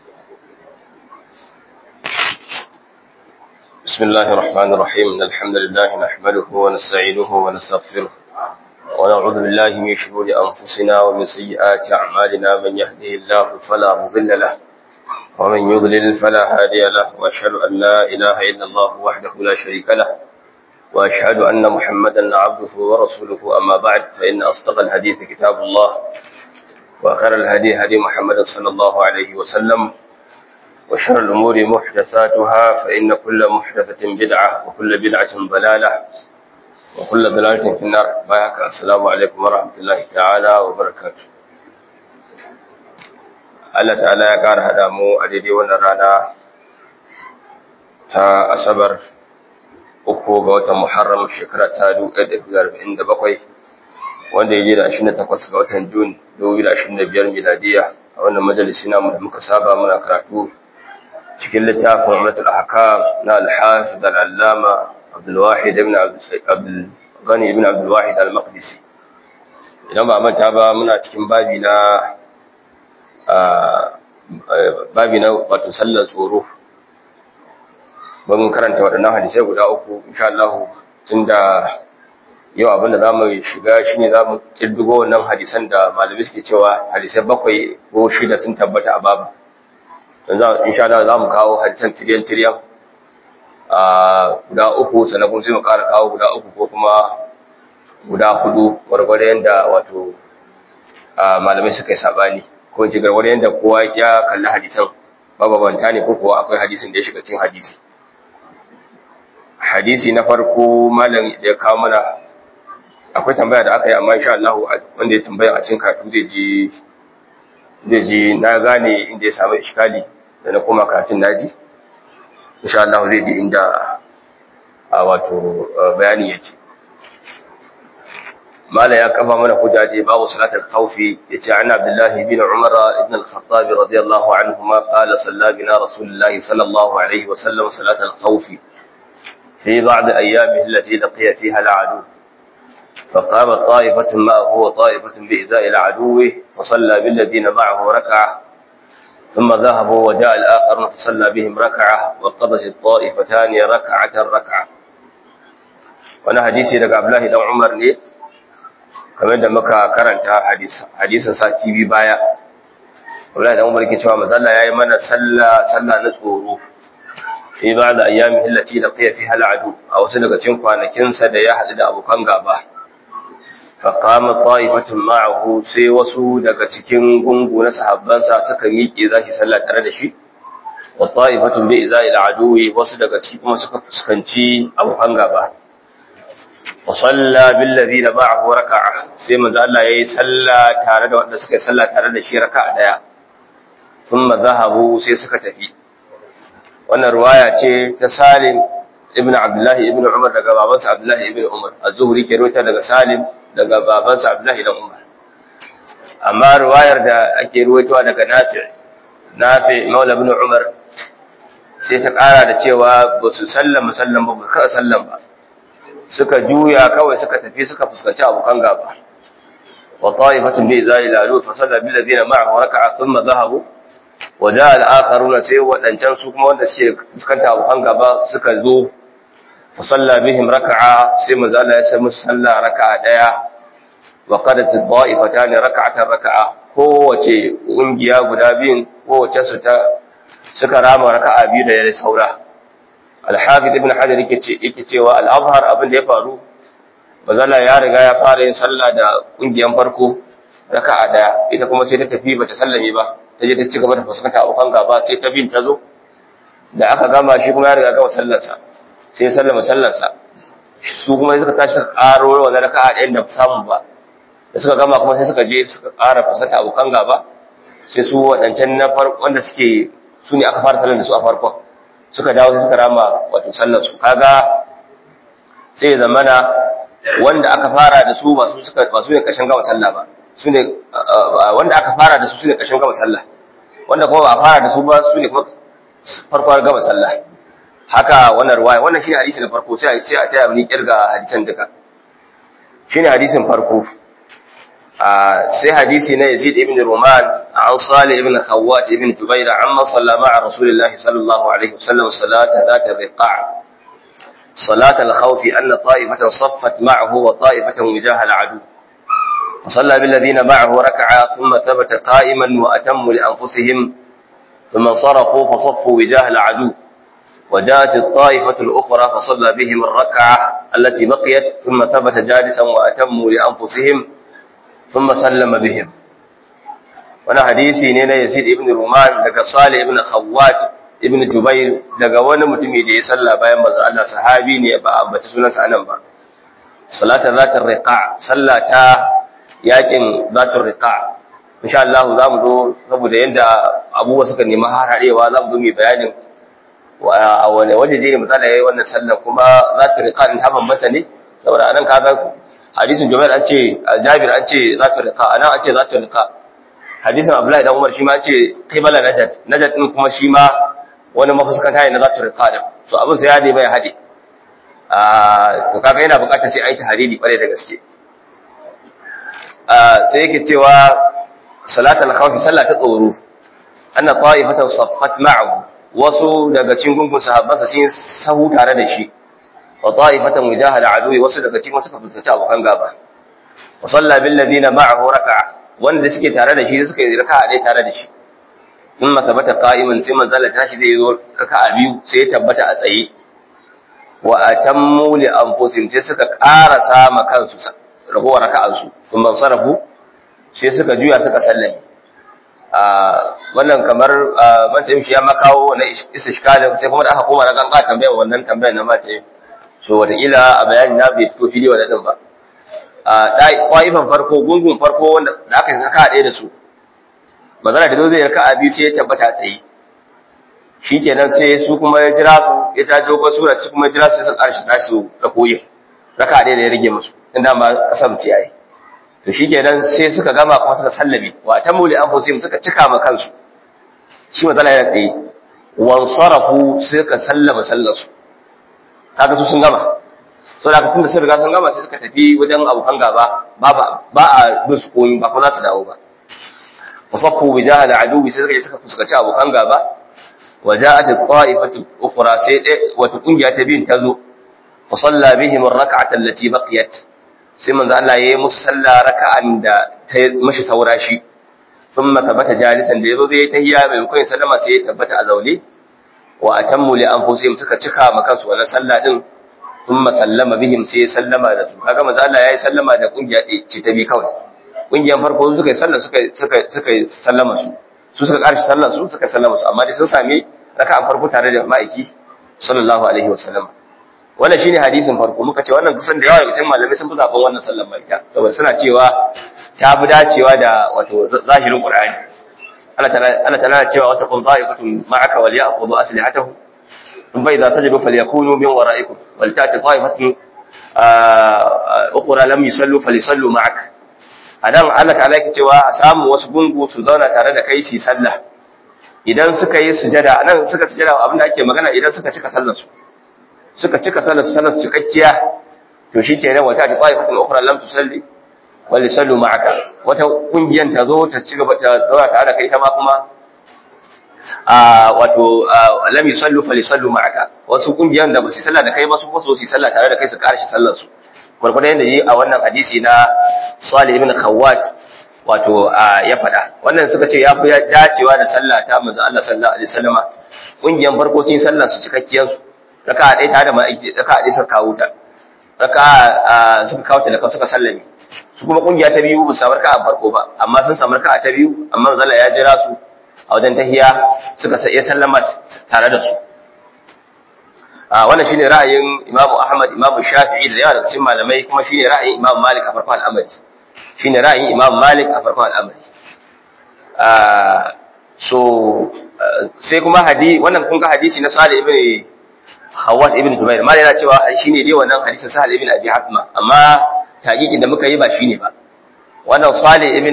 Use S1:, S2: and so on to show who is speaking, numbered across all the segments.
S1: بسم الله الرحمن الرحيم إن الحمد لله نحمده ونستعينه ونستغفره ونعوذ بالله من شرور أنفسنا ومن سيئات أعمالنا من يهده الله فلا مضل له ومن يضلل فلا هادي له وأشهد أن لا إله إلا الله وحده لا شريك له وأشهد أن محمدا عبده ورسوله أما بعد فإن أصدق الحديث كتاب الله وخير الهدي هدي محمد صلى الله عليه وسلم وشر الأمور محدثاتها فإن كل محدثة بدعة وكل بدعة ضلالة وكل ضلالة في النار بايك السلام عليكم ورحمة الله تعالى وبركاته Allah ta'ala ya ƙara haɗa mu a daidai wannan rana ta Asabar uku ga watan Muharram shekara ta 1947 wanda ya je da 28 ga watan Jun 2025 miladiya a wannan majalisi namu da muka saba muna karatu cikin littafin Umratul Ahkam na Al-Hafiz Al-Allama Abdul Wahid ibn Abdul Ghani ibn Abdul Wahid Al-Maqdisi idan ba manta ba muna cikin babi na babi na wato sallar tsoro mun karanta waɗannan hadisai guda uku insha Allah tunda yau abin da zamu shiga shine zamu kirdigo wannan hadisan da malami suke cewa hadisai bakwai ko shida sun tabbata a babu yanzu insha Allah zamu kawo hadisan tiryan tiryan a guda uku sannan kuma sai mu ƙara kawo guda uku ko kuma guda hudu gwargwado yanda wato malamai suka yi sabani ko in ce gwargwado yanda kowa ya kalli hadisan bababanta ne ko kuwa akwai hadisin da ya shiga cikin hadisi hadisi na farko malam da ya kawo mana akwai tambaya da aka yi amma insha Allah wanda ya tambaya a cikin karatu zai ji zai ji na gane inda ya samu iskali da na koma karatun naji insha Allah zai ji inda a wato bayani yake mala ya kafa mana hujaje babu salatul khawfi yace an Abdullah ibn Umar ibn al-Khattab radiyallahu anhuma qala salla bina Rasulullah sallallahu alaihi wa sallam salatul khawfi في بعض أيامه التي لقي فيها العدو فقامت طائفة معه وطائفة بإزاء العدو فصلى بالذين معه ركعة ثم ذهبوا وجاء الآخر فصلى بهم ركعة وقضت الطائفتان ركعة ركعة وانا حديثي لك عبد الله بن عمر ne kamar da muka karanta hadisin sati biyu baya Abdullahi dan Umar ke cewa mazalla yayi mana sallah sallah na tsoro fi ba da ayyami hillati da fiye fi hal'adu a wasu daga cikin kwanakinsa da ya haɗu da abokan gaba faƙama ta'ifatun ma'ahu sai wasu daga cikin gungu na sahabbansa suka miƙe za shi sallah tare da shi wa ta'ifatun bai za ila aduwi wasu daga ciki kuma suka fuskanci abokan gaba wa salla bil ladina ma'ahu raka'a sai manzo Allah yayi sallah tare da wanda suka yi sallah tare da shi raka'a daya thumma zahabu sai suka tafi wannan ruwaya ce ta Salim ibn Abdullahi ibn Umar daga babansa Abdullahi ibn Umar az-Zuhri ke rawaita daga Salim daga babansa Abdullahi ibn Umar amma ruwayar da ake ruwaitowa daga Nafi Nafi Maula ibn Umar sai ta ƙara da cewa ba su sallama sallan ba ba ka sallan ba suka juya kawai suka tafi suka fuskanci abokan gaba wa ta'ifatun bi zalila lu fa salla bil ladina ma'ahu raka'a thumma dhahabu waje al'akaruna sai waɗancan su kuma wanda suke fuskanta abokan gaba suka zo fasalla bihim raka'a sai mazala ya sai musu sallah raka'a ɗaya wa kada ta ba'ifata ne raka'atan raka'a kowace ƙungiya guda biyun kowace su ta suka rama raka'a biyu da ya saura alhafiz ibn hajar yake ce yake cewa al-azhar abin da ya faru mazala ya riga ya fara yin sallah da ƙungiyan farko raka'a ɗaya ita kuma sai ta tafi bata sallame ba ta je ta ci gaba da fuskanta abokan gaba sai ta bin ta zo da aka gama shi kuma ya riga gama sallarsa sai ya sallama sallarsa su kuma suka tashi suka ƙaro wannan raka'a ɗayan da samu ba da suka gama kuma sai suka je suka ƙara fuskanta abokan gaba sai su waɗancan na farko wanda suke su ne aka fara sallar da su a farkon suka dawo sai suka rama wato sallar su kaga sai ya zamana wanda aka fara da su ba su suka ba su ne ƙarshen gama sallah ba su ne wanda aka fara da su su ne ƙarshen gama sallah wanda kuma ba a fara da su ba su ne kuma farko gama sallah haka wannan ruwaya wannan shine hadisi na farko sai sai a taya ni kirga hadisan duka shine hadisin farko sai hadisi na Yazid ibn Ruman an Salih ibn Khawwat ibn Jubair amma salla ma'a Rasulullah sallallahu alaihi wasallam salata ذات الرقاع صلاة الخوف أن طائفة صفت معه وطائفة وجاه العدو فصلى بالذين معه ركعة ثم ثبت قائما وأتموا لأنفسهم ثم انصرفوا فصفوا وجاه العدو وجاءت الطائفة الأخرى فصلى بهم الركعة التي بقيت ثم ثبت جالسا وأتموا لأنفسهم ثم سلم بهم وانا حديثي نينا يزيد ابن رومان daga Salih ibn Khawwat ibn Jubair daga wani mutumi da ya salla bayan manzon Allah sahabi ne ba ambaci sunansa anan ba salatar zatar riqa sallata yakin zatar riqa insha Allah za mu zo saboda yanda abubuwa suka nemi hararewa za mu zo mu bayanin a wani waje je ne misali yayi wannan sallar kuma zatar riqa din ta bambanta ne saboda anan kaga hadisin Jubair an ce Jabir an ce zatar riqa anan an ce zatar riqa hadisin Abdullahi dan Umar shi ma ce qibala najat najat din kuma shi ma wani mafuskanta ne na zatar riqa din so abin sai ya dai bai hade ah to kaga yana bukatar sai ai tahriri kware da gaske sai yake cewa salatul khawf sallah ta tsoro anna ta'ifatan saffat ma'ahu wasu daga cikin gungun sahabbansa sun sahu tare da shi wa ta'ifatan mujahal aduwi wasu daga cikin suka fuskanci abokan gaba wa salla bil ladina ma'ahu raka'a wanda suke tare da shi suka yi raka'a dai tare da shi thumma tabata qa'iman sai manzala tashi zai zo raka'a biyu sai ya tabbata a tsaye wa atammu li anfusihim sai suka ƙara ma kansu ragowar raka'ansu sun ban sarrafu sai suka juya suka sallame wannan kamar matayin shi ya makawo na istishkalin sai kuma da aka koma na ganga tambayar wannan tambayar na matayin so wataƙila a bayani na bai fito fili wa daɗin ba ƙwayifan farko gungun farko wanda da aka yi saka ɗaya da su magana da zo zai raka a biyu sai ya tabbata tsaye shi kenan sai su kuma ya jira su ya ta dogon sura su kuma ya jira su sun ƙarshe nasu da koyi raka ɗaya da ya rage musu inda ma kasar ce yayi to shikenan sai suka gama kuma suka sallame wa tamu li anfusihim suka cika ma kansu shi matsala yana tsaye wan sarafu suka sallama sallarsu kaga su sun gama so da tunda sun riga sun gama sai suka tafi wajen abokan gaba ba ba a bin su koyi ba kuma za su dawo ba wasaffu bi jahal adubi sai suka je suka fuskaci abokan gaba wa ja'at qa'ifatu ukhra sai wata kungiya ta bin ta zo fa salla bihim ar-rak'ata allati baqiyat sai manzo Allah yayi musu sallah raka'an da ta mashi saura shi thumma tabata jalisan da yazo zai tahiyya mai kun sallama sai ya tabbata a zaune wa atammu li anfusihim suka cika ma kansu wannan sallah din thumma sallama bihim sai ya sallama da su kaga manzo Allah yayi sallama da kungiya ce ta bi kawai kungiyan farko suka yi sallah suka suka suka sallama su su suka karshi sallar su suka sallama su amma dai sun sami raka'an farko tare da ma'aiki sallallahu alaihi wasallam wannan shine hadisin farko muka ce wannan kusan da yawa daga cikin malamai sun fi zaben wannan sallar mai ta saboda suna cewa ta fi dacewa da wato zahirin qur'ani Allah ta'ala Allah ta'ala cewa wata kun ta'ifatun ma'aka wal ya'khudhu aslihatahu in bai za tajidu falyakunu min wara'ikum wal ta'ti ta'ifatun ukhra lam yusallu falisallu ma'ak adan Allah ta'ala yake cewa a samu wasu gungu su zauna tare da kai su sallah idan suka yi sujada nan suka sujada abinda ake magana idan suka cika sallar su suka cika sallar su sallar su cikakkiya to shikenan wata ta ta'ifatun ukhra lam tusalli wal yusallu ma'aka wata kungiyan ta zo ta ci gaba ta zauna tare da kai ta ma kuma a wato lam yusallu falisallu ma'aka wasu kungiyan da ba su sallah da kai ba su ko su sallah tare da kai su karashi sallar su gurgurdan yadda yi a wannan hadisi na Salih ibn Khawwat wato ya fada wannan suka ce ya fi dacewa da sallah ta manzo Allah sallallahu alaihi wasallama kungiyan farko cikin sallar su cikakkiyar su raka ɗaya tare da ma'aiki raka ɗaya suka kawo ta raka suka kawo ta da suka sallame su kuma kungiya ta biyu ba su samu raka farko ba amma sun samu raka ta biyu amma manzo Allah ya jira su a wajen tahiya suka sai sallama tare da su a wannan shine ra'ayin Imam Ahmad Imam Shafi'i da yawa daga cikin malamai kuma shine ra'ayin Imam Malik a farkon al'amari shine ra'ayin Imam Malik a farkon al'amari a so sai kuma hadisi wannan kun ga hadisi na Salih ibn Hawat ibn Jubair mal yana cewa shine dai wannan hadisin Sahal ibn Abi Hatma amma taqiqin da muka yi ba shine ba wannan Salih ibn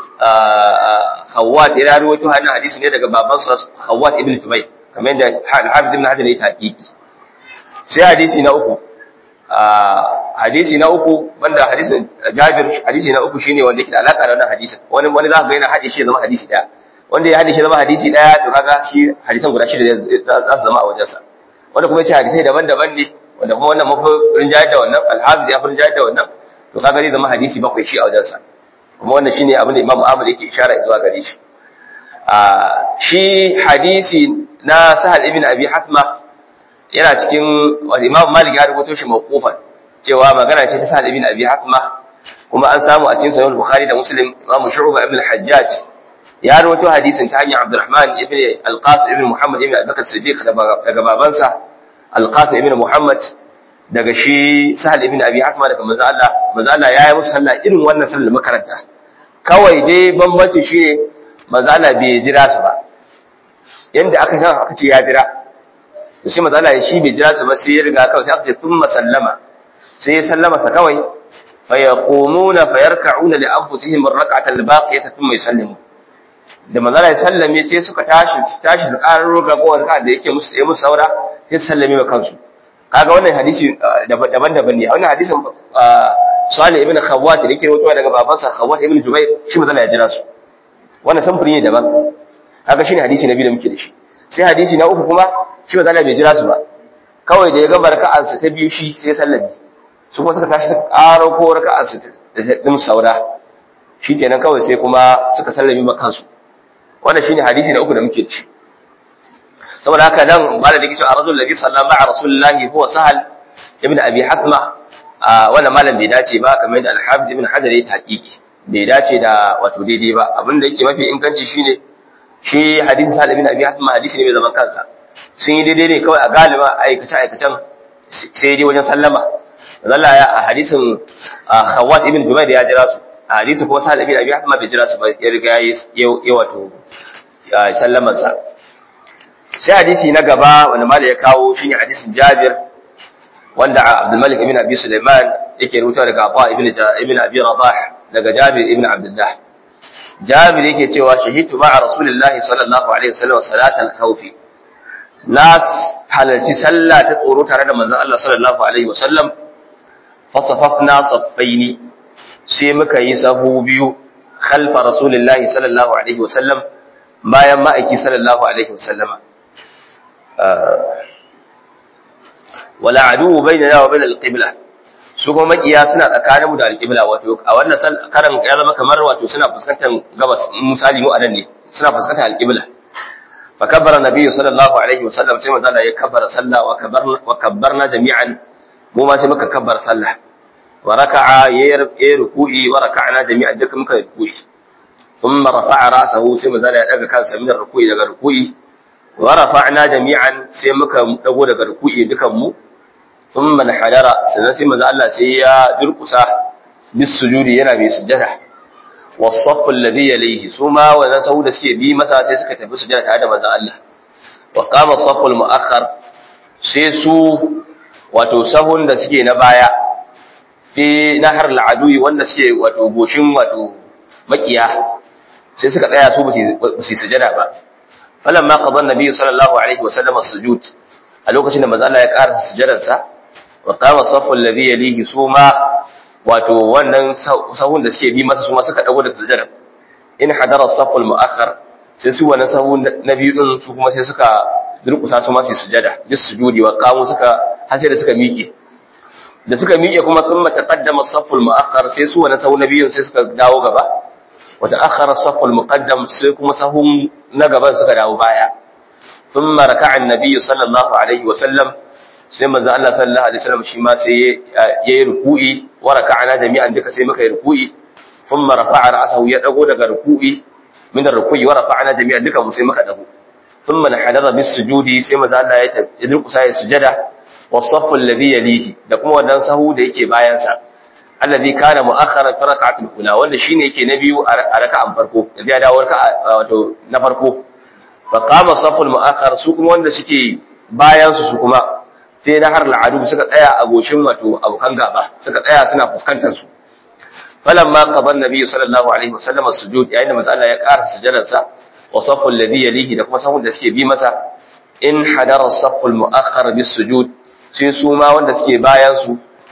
S1: Hawat ya rawaito wannan hadisi ne daga babansa Hawat ibn Jubair kamar yadda Al-Hafiz ibn Hajar ya taqiqi sai hadisi na uku hadisi na uku banda hadisin Jabir hadisi na uku shine wanda yake da alaka da wannan hadisin wani wani za ka ga yana haɗe shi ya zama hadisi daya wanda ya haɗe shi zama hadisi daya to kaga shi hadisan guda shida za su zama a wajensa wanda kuma yace hadisai daban-daban ne wanda kuma wannan mafi rinjayar da wannan alhamis ya fi rinjayar da wannan to kaga zai zama hadisi bakwai shi a wajensa kuma wannan shine abin da Imam Ahmad yake ishara zuwa gare shi a shi hadisi na Sahal ibn Abi Hatma yana cikin Imam Malik ya rubuto shi mawqufan cewa magana ce ta Sa'ad ibn Abi Hatma kuma an samu a cikin Sahih Bukhari da Muslim Imam Shu'ba ibn al-Hajjaj ya rawaito hadisin ta hanyar Abdurrahman ibn Al-Qasim ibn Muhammad ibn Abubakar Siddiq daga babansa Al-Qasim ibn Muhammad daga shi Sahal ibn Abi Hatma daga manzo Allah manzo Allah ya yi musu sallah irin wannan sallar makaranta kawai dai bambanci shi ne manzo Allah bai jira su ba yanda aka san aka ce ya jira to sai manzo Allah shi bai jira su ba sai ya riga kawai sai aka ce thumma sallama sai ya sallama sa kawai fa yaqumuna fa yarka'una li anfusihim ar-rak'ata al-baqiyata thumma yusallimu da manzala ya sallame sai suka tashi tashi su ƙarar roga ko wani da yake musu ya musu saura sai su sallame wa kansu kaga wannan hadisi daban-daban ne wannan hadisin Salih ibn Khawwat da yake rawaitowa daga babansa Khawwat ibn Jubair shi manzala ya jira su wannan samfuri ne daban kaga shine hadisi na biyu da muke da shi sai hadisi na uku kuma shi manzala bai jira su ba kawai da ya ga barka'ansa ta biyu shi sai sallame su kuma suka tashi suka ƙaro ko raka'ansa da ɗin saura shi kenan kawai sai kuma suka sallame ma kansu wannan shine hadisi na uku da muke ci saboda haka nan ba da dake cewa rasul ladhi sallama ma'a rasulillahi huwa sahal ibn abi hatma wannan malam bai dace ba kamar yadda al-hafiz ibn hajar ya taqiqi bai dace da wato daidai ba abin da yake mafi inganci shine shi hadisin sahal ibn abi hatma hadisi ne mai zaman kansa sun yi daidai ne kawai a galiba aikace aikacen sai dai wajen sallama Allah ya a hadisin Khawat ibn Jubair ya jira su a hadisin kuma Sa'ad ibn Abi Hatma bai jira su ba ya riga ya wato sallaman sa sai hadisi na gaba wanda mali ya kawo shine hadisin Jabir wanda Abdul Malik ibn Abi Sulaiman yake rubuta daga Abu ibn ibn Abi Rabah daga Jabir ibn Abdullah Jabir yake cewa shahidu ma'a Rasulullahi sallallahu alaihi wasallam salatal khawfi nas halarci sallah ta tsoro tare da manzon Allah sallallahu alaihi wasallam fasafafna saffaini sai muka yi sahu biyu khalfa rasulillahi sallallahu alaihi wasallam bayan ma'aiki sallallahu alaihi wasallama wala adu bainana wa bainal qibla su kuma makiya suna tsakanin mu da alqibla wato a wannan karan ya zama kamar wato suna fuskantar gabas misali mu anan ne suna fuskantar alqibla fa kabbara nabiyyu sallallahu alaihi wasallam sai manzo ya kabbara sallah wa kabbarna wa kabbarna jami'an mu ma sai muka kabbar sallah wa raka'a yayi ruku'i wa raka'na jami'an duka muka ruku'i thumma rafa'a ra'sahu sai manzo ya daga kansa min ruku'i daga ruku'i wa rafa'na jami'an sai muka dago daga ruku'i dukan mu thumma hadara sannan sai manzo Allah sai ya durkusa bis sujudi yana mai sujada was-saff alladhi yalayhi suma wa sahu da suke bi masa sai suka tafi sujada tare da manzo Allah wa qama as-saff al-mu'akhkhar sai su wato sahun da suke na baya fi nahar al'adui wanda suke wato goshin wato makiya sai suka tsaya su ba su sujada ba falan ma qadan nabi sallallahu alaihi wasallam as-sujud a lokacin da manzo Allah ya ƙara sujadar sa wa qama saffu alladhi yalihi suma wato wannan sahun da suke bi masa suma suka dago da sujada in hadara as-saffu al-mu'akhkhar sai su wannan sahun na biyu din su kuma sai suka durkusa su ma su sujada bis sujudi wa qamu suka har sai da suka miƙe da suka miƙe kuma thumma taqaddama as-saffu al-mu'akhkhar sai su wannan sahu na biyun sai suka dawo gaba wa ta'akhkhara as-saffu al-muqaddam sai kuma sahun na gaban suka dawo baya thumma raka'a an-nabiy sallallahu alaihi wa sallam sai manzo Allah sallallahu alaihi wasallam shi ma sai yayi ruku'i wa raka'ana jami'an duka sai muka yi ruku'i thumma rafa'a ra'sahu ya dago daga ruku'i min ar-ruku'i wa rafa'ana jami'an duka mu sai muka dago thumma nahadara bis-sujudi sai manzo Allah ya durkusa ya sujada والصف الذي يليه da kuma wannan sahu da yake bayan sa alladhi kana mu'akhkharan fi rak'atil ula wanda shine yake na biyu a raka'an farko da ya dawo raka'a wato na farko fa qama saful mu'akhkhar su kuma wanda suke bayan su su kuma sai na har al'adu suka tsaya a goshin wato abokan gaba suka tsaya suna fuskantar su falamma qadan nabi sallallahu alaihi wasallam as-sujud yayin da manzo Allah ya ƙara sujudar sa wa saful ladhi yalihi da kuma sahun da suke bi masa in hadara as-saful mu'akhkhar bis-sujud sai su ma wanda suke bayan su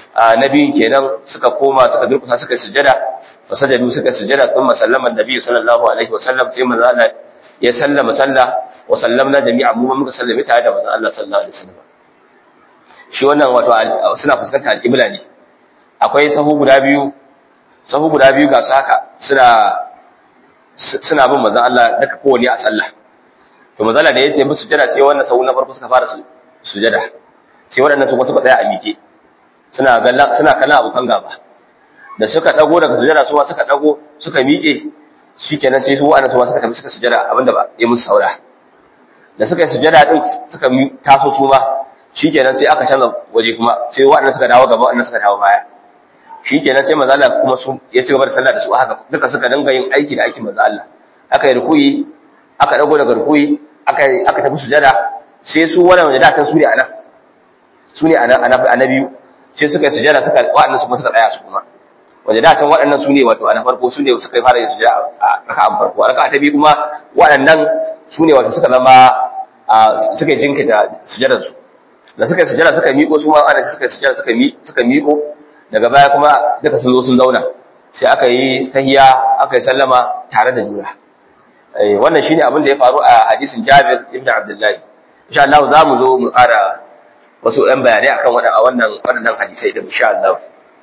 S1: na biyun kenan suka koma suka durkusa suka yi sujada fa sajadu suka yi sujada kuma sallama annabi sallallahu alaihi wasallam sai manzo Allah ya sallama sallah wa sallamna jami'a mu muka sallame tare da manzo Allah sallallahu alaihi wasallam shi wannan wato suna fuskantar al-qibla ne akwai sahu guda biyu sahu guda biyu ga su haka suna suna bin manzo Allah daga kowane a sallah to manzo Allah da ya tafi sujada sai wannan sahu na farko suka fara sujada sai waɗannan su suka tsaya a miƙe suna kallon suna kallon abokan gaba da suka dago daga sujada su suka dago suka miƙe shikenan sai su wa'annan su suka tafi suka sujada abinda ba ya musu saura da suka yi sujada din suka taso su ma shikenan sai aka canza waje kuma sai wa'annan suka dawo gaba wa'annan suka dawo baya shikenan sai manzo Allah kuma su ya ci gaba da sallah da su haka duka suka dinga yin aiki da aikin manzo Allah aka yi rukuyi aka dago daga rukuyi aka aka tafi sujada sai su wannan wanda da tan su ne anan su ne a biyu sai suka yi sujada suka waɗannan su kuma suka tsaya su kuma wanda da can waɗannan su ne wato a na farko su ne suka yi fara yin sujada a raka'an farko a raka'a ta biyu kuma waɗannan su ne wato suka zama suka yi jinkita sujadar su da suka yi sujada suka miƙo su ma ana suka yi sujada suka suka miƙo daga baya kuma duka sun zo sun zauna sai aka yi tahiya aka yi sallama tare da juna wannan shine abin da ya faru a hadisin Jabir ibn Abdullah insha Allah za mu zo mu ƙara wasu ɗan bayanai akan wannan waɗannan hadisai da insha Allah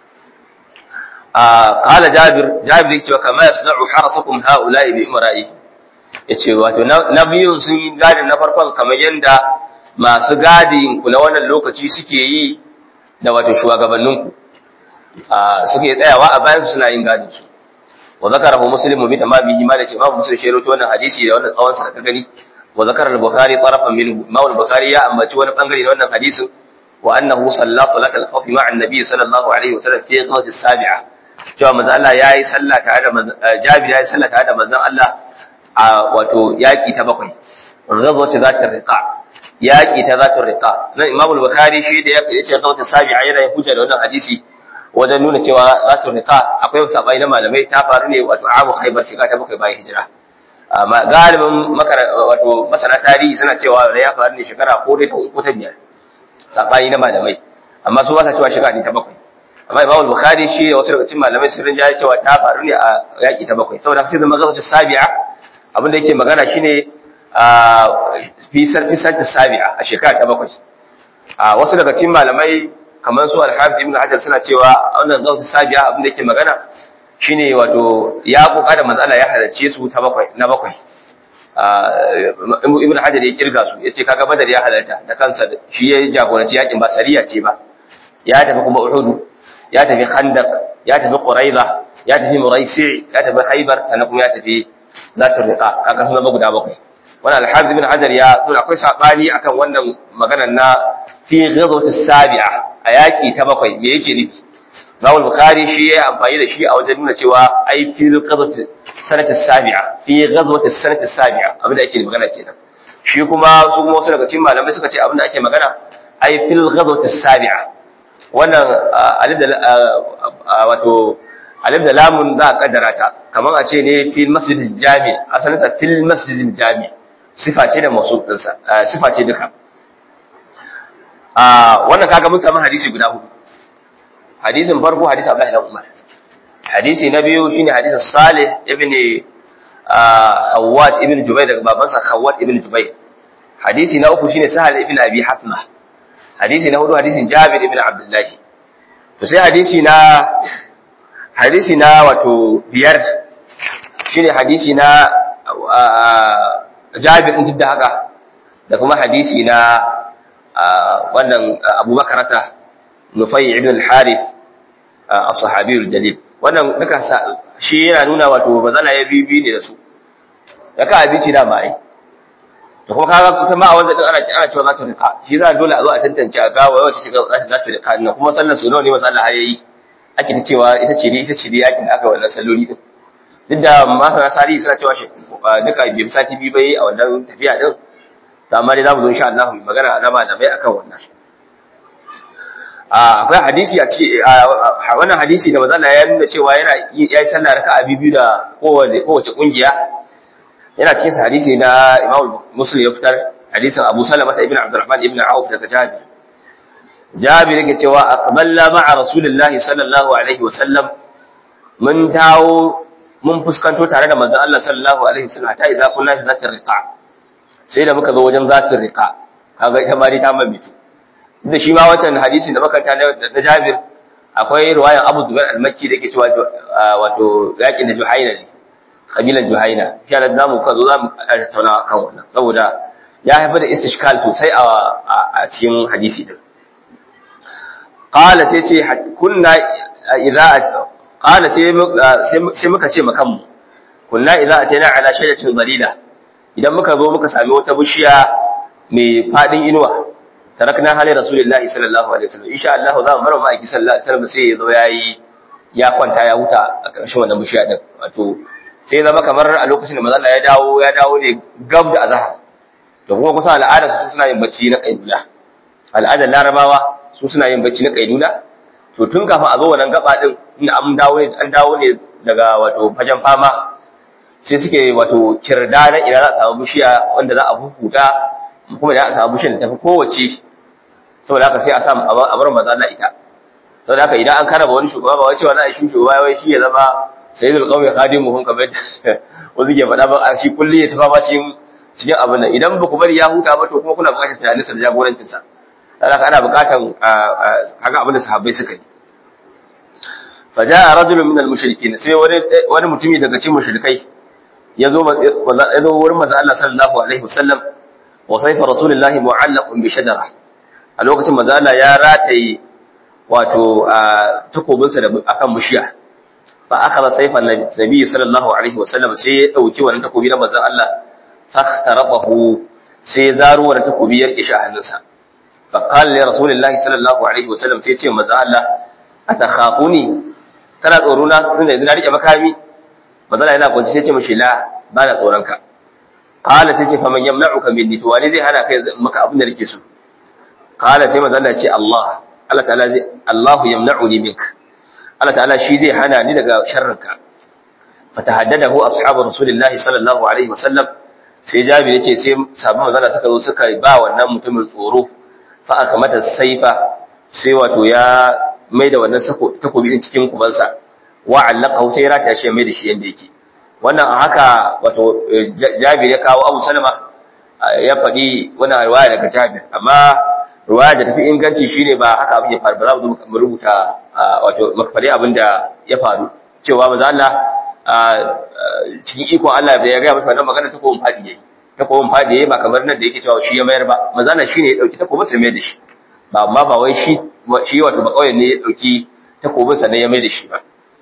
S1: qala jabir jabir yake cewa kama yasna'u harasukum haula'i bi imra'i yace wato na biyun sun yi gadin na farkon kamar yanda masu gadin ku na wannan lokaci suke yi da wato shugabannin ku suke tsayawa a bayan su suna yin gadin su wa zakarahu muslim bi tamamihi ma da ce ma muslim shi rawaito wannan hadisi da wannan tsawon sa da ka gani وذكر البخاري طرفا منه ما البخاري يا أما تشوى بانغري لأن حديث وأنه صلى صلاة الخوف مع النبي صلى الله عليه وسلم في غزوة السابعة cewa manzo Allah yayi sallah tare da Jabir yayi sallah tare da manzon Allah a wato yaki ta bakwai ghazwat zatir riqa yaki ta zatir riqa nan Imam al-Bukhari shi da yake yace ghazwat sabi'a yana yin hujja da wannan hadisi wajen nuna cewa zatir riqa akwai sabai na malamai ta faru ne wato amu Khaybar shiga ta bakwai bayan hijira amma galibin wato masana tarihi suna cewa da ya faru ne shekara ko dai ta uku ta biyar sabani na malamai amma su ba sa cewa shekara ne ta bakwai amma Imam Bukhari shi da wasu daga cikin malamai sun rinjaye cewa ta faru ne a yaki ta bakwai saboda sai zama gazatu sabi'a abin da yake magana shine a fi sarfi sarfi sabi'a a shekara ta bakwai a wasu daga cikin malamai kamar su Al-Hafiz Ibn Hajar suna cewa wannan gazatu sabi'a abin da yake magana shine wato ya koka da matsala ya halarce su ta bakwai na bakwai ibn hajar ya kirga su yace kaga badar ya halarta da kansa shi ya jagoranci yakin ba sariya ce ba ya tafi kuma uhud ya tafi khandaq ya tafi quraiza ya tafi muraisi ya tafi khaybar sannan kuma ya tafi zatul riqa kaga sun zama guda bakwai wannan al-hafiz ibn hajar ya tura akwai sabani akan wannan maganar na fi ghazwat as-sabi'a a yaki ta bakwai me yake nufi Imam Bukhari shi ya amfani da shi a wajen nuna cewa ai fi ghazwat sanat as-sabi'a fi ghazwat as-sanat as-sabi'a abinda ake magana kenan shi kuma su kuma wasu daga cikin malamai suka ce abinda ake magana ai fil ghazwat as-sabi'a wannan alif da wato alif da lamun za a kaddara ta kamar a ce ne fil masjid jami asalin sa fil masjid jami sifa ce da masu dinsa sifa ce duka wannan kaga mun samu hadisi guda hudu hadisin farko hadisi Abdullahi ibn Umar hadisi na biyu shine hadisin Salih ibn Khawwat ibn Jubayr daga babansa Khawwat ibn Jubayr hadisi na uku shine Sahal ibn Abi Hasma hadisi na hudu hadisin Jabir ibn Abdullah to sai hadisi na hadisi na wato biyar shine hadisi na Jabir din da haka da kuma hadisi na wannan Abu Bakarata Nufai ibn al-Harith as-sahabiyul jalil wannan duka shi yana nuna wato bazala ya bibi ne da su daga abinci da ba ai to kuma kaga ita ma a wanda din ana ana cewa za ta rika shi za dole a zo a tantance a ga wace shiga za ta dace da kan kuma sallar su nawa ne manzo Allah yayi ake ta cewa ita ce ne ita ce ne yakin da aka wannan salloli din duk da masana sarihi suna cewa shi duka bai sati biyu bai a wannan tafiya din amma dai za mu zo insha Allah mu magana na malamai akan wannan akwai hadisi a ce wannan hadisi da manzo ya nuna cewa yana yayi sallah raka'a biyu da kowace kowace kungiya yana cikin hadisi na Imam Muslim ya fitar hadisin Abu Salama ibn Abdurrahman ibn Auf daga Jabir jabir yake cewa aqballa ma'a rasulillahi sallallahu alaihi wa sallam mun dawo mun fuskanto tare da manzon Allah sallallahu alaihi wasallam hatta idza kunna fi zatir riqa sai da muka zo wajen zatir riqa kaga ita ma dai ta mamitu da shi ma wancan hadisin da muka tana na Jabir akwai riwayan Abu Zubair al-Makki da yake cewa wato yakin da Juhaina ne kabilan Juhaina shi da zamu ka zo zamu tattauna kan wannan saboda ya haifar da istishkal sosai a cikin hadisi din qala sai ce kunna idza qala sai muka ce makanmu kunna idza atayna ala shajaratin dalila idan muka zo muka sami wata bishiya mai fadin inuwa tarakna hali rasulullahi sallallahu alaihi wasallam insha Allah za mu bar ma aiki sallallahu alaihi wasallam sai ya zo yayi ya kwanta ya huta a ƙarshen wannan bishiya din wato sai zama kamar a lokacin da manzo Allah ya dawo ya dawo ne gab da azhar da kuma kusa al'ada su suna yin bacci na kaidula al'adar larabawa su suna yin bacci na kaidula to tun kafin a zo wannan gaba din in an dawo ne an dawo ne daga wato fajan fama sai suke wato kirda na ina za a samu bishiya wanda za a hukuta kuma da a samu bishiyar da tafi kowace saboda haka sai a samu a bar maza Allah ita saboda haka idan an karaba wani shugaba ba wai cewa za a yi shi shugaba wai shi ya zama sayyidul qawmi khadimuhum kamar wasu ke faɗa ba shi kulli ya tafa ba cikin cikin abin nan idan ba ku bari ya huta ba to kuma kuna buƙatar tunaninsa da jagorancinsa saboda ana buƙatar haka abin da sahabbai suka yi faja'a rajulun min al-mushrikin sai wani wani mutumi daga cikin mushrikai yazo yazo wurin manzo Allah sallallahu alaihi wasallam wa sayfa rasulullahi mu'allaqun bi shajara a lokacin manzo Allah ya rataye wato takobin sa akan bishiya fa akhadha sayfa nabi sallallahu alaihi wasallam sai ya dauki wannan takobi na manzo Allah fakhtarabahu sai ya zaro wannan takobi ya rike shi a hannunsa fa qala li rasulillahi sallallahu alaihi wasallam sai ya ce manzo Allah atakhafuni kana tsoro na tunda yanzu na rike makami bazala yana kwanci sai ce mishi la ba na tsoron ka qala sai ce faman yamna'uka minni to wani zai hana kai maka abin da nake so qala sai manzo Allah ce Allah Allah ta'ala zai Allah yamna'uni mink Allah ta'ala shi zai hana ni daga sharrinka fatahaddadahu ashabu rasulillahi sallallahu alaihi wasallam sai jabi yace sai sabon manzo Allah suka zo suka ba wannan mutumin tsoro fa akamata saifa sai wato ya mai da wannan takobi din cikin kubansa wa allaka sai ya rata shi mai da shi yanda yake wannan a haka wato Jabir ya kawo Abu Salama ya faɗi wannan riwaya daga Jabir amma riwaya da tafi inganci shine ba haka abin ya faru ba za mu rubuta wato makfari abin da ya faru cewa manzo Allah cikin ikon Allah da ya ga masa wannan magana takobin fadi yayi takobin fadi yayi ba kamar nan da yake cewa shi ya mayar ba manzo Allah shine ya dauki takobin sai mai da shi ba amma ba wai shi shi wato ba kauyen ne ya dauki takobin sa ne ya mai da shi ba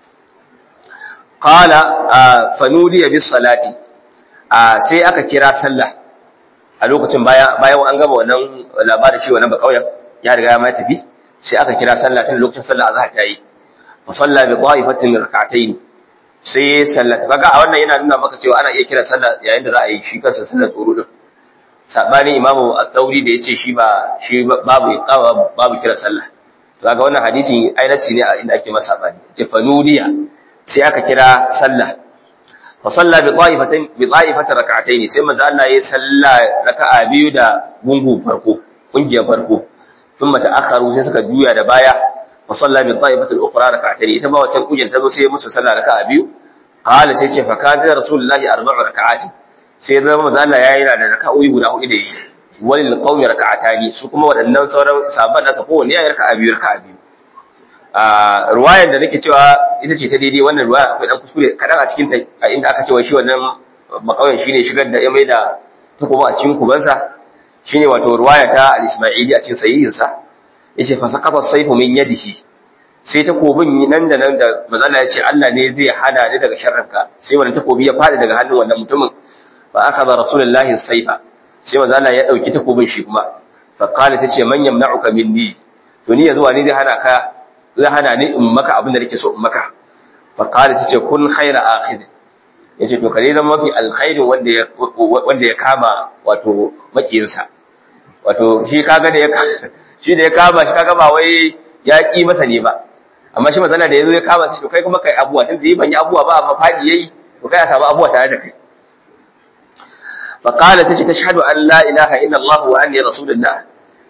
S1: qala fanudi bis salati sai aka kira sallah a lokacin baya bayan an gama wannan labarin shi wannan ba kauyen ya riga ya mai tafi sai aka kira sallah tun lokacin sallah azhar ta yi fa salla bi qa'ifatin rak'atayn sai sallah kaga a wannan yana nuna maka cewa ana iya kira sallah yayin da za a yi shi kansa sallar tsoro din sabani imamu at-tauri da yace shi ba shi babu iqama babu kira sallah to kaga wannan hadisin ainaci ne a inda ake masa sabani ce fanudiya sai aka kira sallah fa salla bi qa'ifatin bi qa'ifatin rak'atayn sai manzo Allah ya salla raka'a biyu da gungu farko kungiyar farko thumma ta'akharu sai suka juya da baya fa salla bi qa'ifatin ukhra rak'atayn ita ba wacce kungiyar ta zo sai musu salla raka'a biyu qala sai ce fa kana rasulullahi arba'u raka'atin sai zama manzo Allah yayi da raka'o'i guda hudu da yi walil qaumi raka'atani su kuma waɗannan sauran sahabban nasa kowanne yayi raka'a biyu raka'a biyu a ruwayar da nake cewa ita ce ta daidai wannan ruwaya akwai dan kuskure kadan a cikin ta a inda aka cewa shi wannan makauyen shine shigar da ya mai da takoba a cikin kubansa shine wato ruwaya ta al-Isma'ili a cikin sahihin sa yace fa saqata sayfu min yadihi sai takobin nan da nan da mazala ya ce Allah ne zai hana ni daga sharrinka sai wannan takobi ya fadi daga hannun wannan mutumin fa akhadha rasulullahi sayfa sai mazala ya dauki takobin shi kuma fa qala tace man yamna'uka minni to ni yanzu wani zai hana ka zai hana ni in maka abin da nake so in maka fa qala tace kun khaira akhid yace to kare zan mafi alkhairin wanda ya wanda ya kama wato makiyinsa wato shi kaga da ya shi da ya kama shi kaga ba wai ya ki masa ne ba amma shi mazala da yazo ya kama shi to kai kuma kai abuwa tun da yi ban yi abuwa ba amma fadi yayi to kai a samu abuwa tare da kai fa qala tace tashhadu an la ilaha illa allah wa anni rasulullah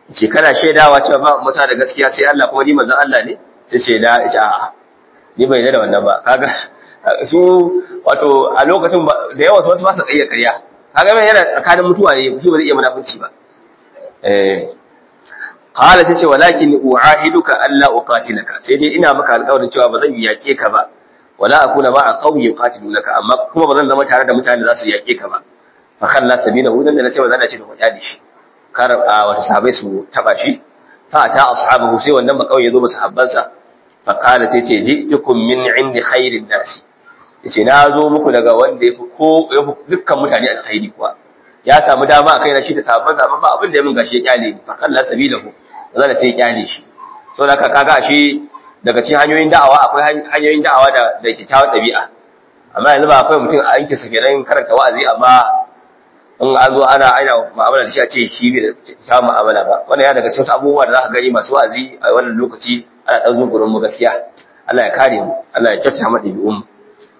S1: ce kana shaidawa cewa ba muta da gaskiya sai Allah kuma ni manzon Allah ne sai ce da ce a'a ni bai da wannan ba kaga su wato a lokacin da yawa wasu ba su iya ƙarya kaga mai yana tsakanin mutuwa ne shi ba zai iya munafunci ba eh qala tace walakin uahiduka alla uqatilaka sai dai ina maka alƙawarin cewa ba zan yake ka ba wala akuna ma'a qawmi yuqatilunaka amma kuma ba zan zama tare da mutanen da za su yake ka ba fa khalla sabilahu dan da nace ba zan ce da kwadi shi kar wata sahabbai su taba shi fa ta ashabahu sai wannan ba kawai yazo ba sahabbansa fa qala tace ji'tukum min indi khairin nasi yace na zo muku daga wanda yafi ko dukkan mutane alkhairi kuwa ya samu dama a kaina shi da sabon zaman ba abin da ya min gashi ya kyale ni fa kalla sabilahu zan sai ya kyale shi saboda ka kaga shi daga cikin hanyoyin da'awa akwai hanyoyin da'awa da da kyakkyawan dabi'a amma yanzu ba akwai mutum a yanke sa kenan karanta wa'azi amma in an zo ana aina mu'amala da shi a ce shi bai da kyakkyawan mu'amala ba wannan ya daga cikin abubuwa da za ka gani masu wa'azi a wannan lokaci ana ɗan zungurin mu gaskiya Allah ya kare mu Allah ya kyautata mu ɗabi'un mu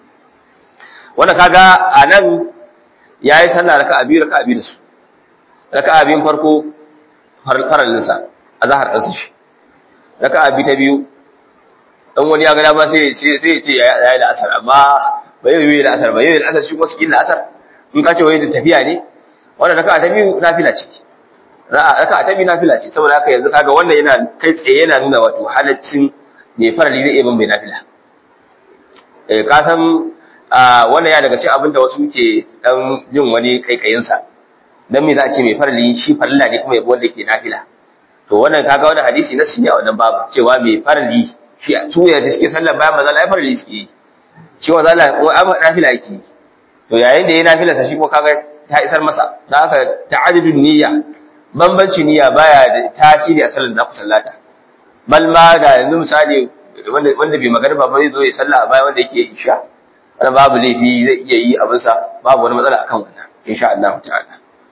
S1: wanda kaga a nan ya yi sallah raka'a biyu raka'a biyu da su raka'a biyun farko faralinsa a zahar ɗansa shi raka'a biyu ta biyu ɗan wani ya gada ba sai ya ce ya yi la'asar amma ba yi yi la'asar ba yi la'asar shi kuma su la'asar in ka ce wani da tafiya ne wannan raka'a ta biyu nafila ce raka'a ta biyu nafila ce saboda haka yanzu kaga wannan yana kai tsaye yana nuna wato halaccin mai farali zai iya bin mai nafila eh ka san wannan ya daga cikin abin da wasu ke dan jin wani kaikayinsa dan me za a ce mai farali shi farilla ne kuma yabo wanda ke nafila to wannan kaga wannan hadisi na sunni a wannan babu cewa mai farali shi su ya da suke sallar bayan maza ai farali suke yi shi wa zalla ko amma nafila yake to yayin da yayi nafila sa shi ko kaga ta isar masa dan haka ta'addudun niyya bambanci niyya baya da tasiri a sallar da ku sallata bal ma da yanzu misali wanda wanda bai magana ba zai zo ya salla a baya wanda yake isha wani babu laifi zai iya yi abinsa babu wani matsala akan wannan insha Allah ta'ala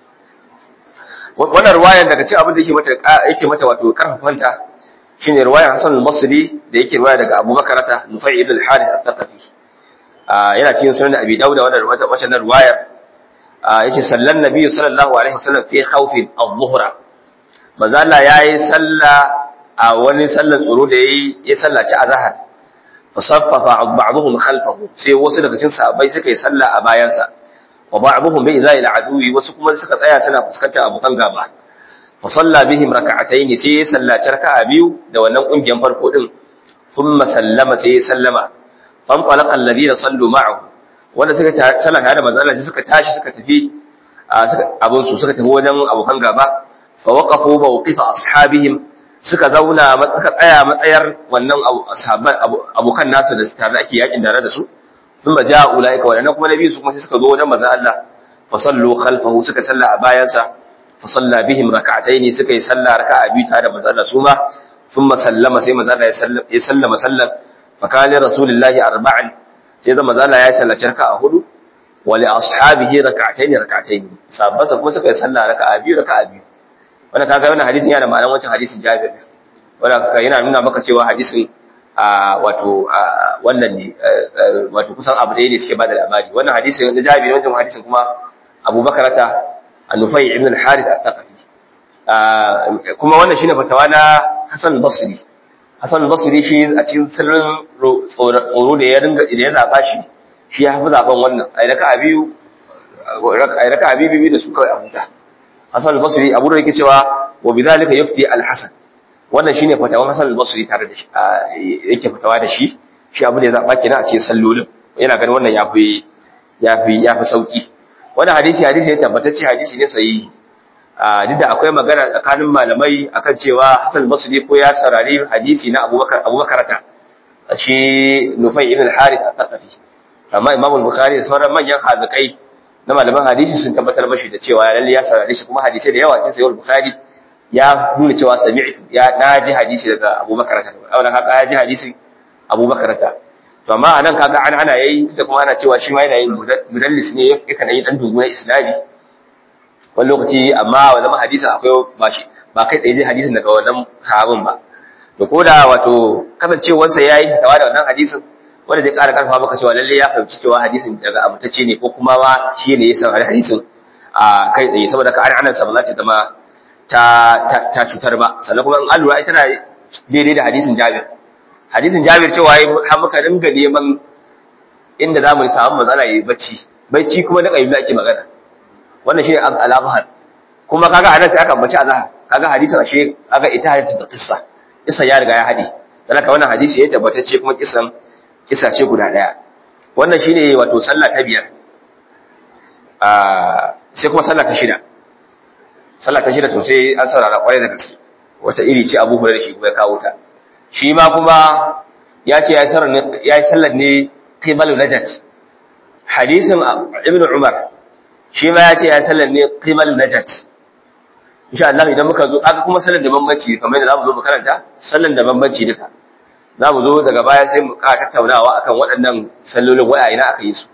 S1: wannan ruwayan daga cikin abin da yake mata yake mata wato karfafanta shine ruwayan Hassan al-Basri da yake ruwaya daga Abu Bakar ta Nufai ibn al-Harith al-Thaqafi yana cikin sunan Abi Dawud wannan wannan ruwayar yace sallan nabiyyu sallallahu alaihi wasallam fi khawfi adh-dhuhra manzo Allah yayi salla a wani sallar tsoro da yayi ya sallaci azhar fasaffafa ba'dhum khalfahu sai wasu daga cikin sahabbai suka yi sallah a bayansa wa ba'dhum bi izai al'adui wasu kuma suka tsaya suna fuskantar abokan gaba fa salla bihim rak'atayn sai ya sallaci raka'a biyu da wannan kungiyan farko din thumma sallama sai ya sallama fan qalaqa alladhina sallu ma'ahu wanda suka sallah tare da manzo Allah suka tashi suka tafi suka abun su suka tafi wajen abokan gaba fa waqafu mawqifa ashabihim suka zauna suka tsaya matsayar wannan sahabban abokan nasu da tare ake yakin tare da su sun baja ulaika wadannan kuma nabi su kuma sai suka zo wajen manzon Allah fa sallu khalfahu suka salla a bayansa fa salla bihim rak'ataini suka yi salla raka'a biyu tare da manzon Allah su ma thumma sallama sai manzon Allah ya sallama sallan fa kana rasulullahi arba'an sai zama manzon Allah ya sallaci raka'a hudu wa li ashabihi rak'ataini rak'ataini sahabbansa kuma suka yi salla raka'a biyu raka'a biyu wanda kaga wannan hadisin yana ma'anar wancan hadisin Jabir wanda yana nuna maka cewa hadisin wato wannan ne wato kusan abu ɗaya ne suke bada labari wannan hadisin na Jabir wancan hadisin kuma Abu Bakar ta An-Nufay ibn al-Harith al-Thaqafi kuma wannan shine fatawa na Hassan Basri Hassan Basri shi a cikin sirrin tsoro da ya ringa da ya zaba shi shi ya fi zaben wannan ai raka biyu ai raka biyu da su kawai a huta Hassan al-Basri Abu da yake cewa wa bidhalika yufti al-Hasan wannan shine fatawan Hassan al-Basri tare da shi yake fatawa da shi shi abu da ya zaba kenan a cikin sallolin yana ganin wannan yafi yafi yafi sauki wannan hadisi hadisi ne tabbatacce hadisi ne sahihi duk da akwai magana tsakanin malamai akan cewa Hassan al-Basri ko ya sarari hadisi na Abubakar Abubakar ta shi Nufai ibn al-Harith al-Thaqafi amma Imam al-Bukhari da sauran manyan hazikai na malaman hadisi sun tabbatar mashi da cewa lalle ya saurare shi kuma hadisi da yawa cikin sahih bukhari ya nuna cewa sami'tu ya naji hadisi daga Abu Bakar ta wannan haka ya ji hadisi Abu Bakar ta to amma anan kaga an ana yayi da kuma ana cewa shi ma yana yin mudallis ne yakan yi dan dungu na isnadi wani lokaci amma wa zama hadisin akwai ba shi ba kai tsaye ji hadisin daga wannan sahabin ba to ko da wato kasancewarsa yayi tawa da wannan hadisin wanda zai ƙara ƙarfa maka cewa lalle ya fahimci cewa hadisin daga amintacce ne ko kuma ma shi ne ya san hadisin a kai tsaye saboda ka an anan sa ba za ta zama ta ta cutar ba sannan kuma in an lura ita na daidai da hadisin Jabir hadisin Jabir cewa yi har muka dinga neman inda za mu samu matsala yi bacci bacci kuma da kayyumi ake magana wannan shine al-azhar kuma kaga anan sai aka bace azhar kaga hadisin ashe kaga ita hadisin da kissa kissa ya riga ya hade dan haka wannan hadisi ya tabbatacce kuma kissan kissa ce guda daya wannan shine wato sallah ta biyar a sai kuma sallah ta shida sallah ta shida to sai an saurara kwarai da gaske wata iri ce Abu Hurairah shi kuma ya kawo ta shi ma kuma ya ce ya yi sallar ne qibalu najat hadisin ibn umar shi ma ya ce ya sallar ne qibalu najat insha Allah idan muka zo aka kuma sallar da bambanci kamar yadda zamu zo mu karanta sallar da bambanci duka zamu zo daga baya sai mu ƙara tattaunawa akan waɗannan sallolin waya ina aka yi su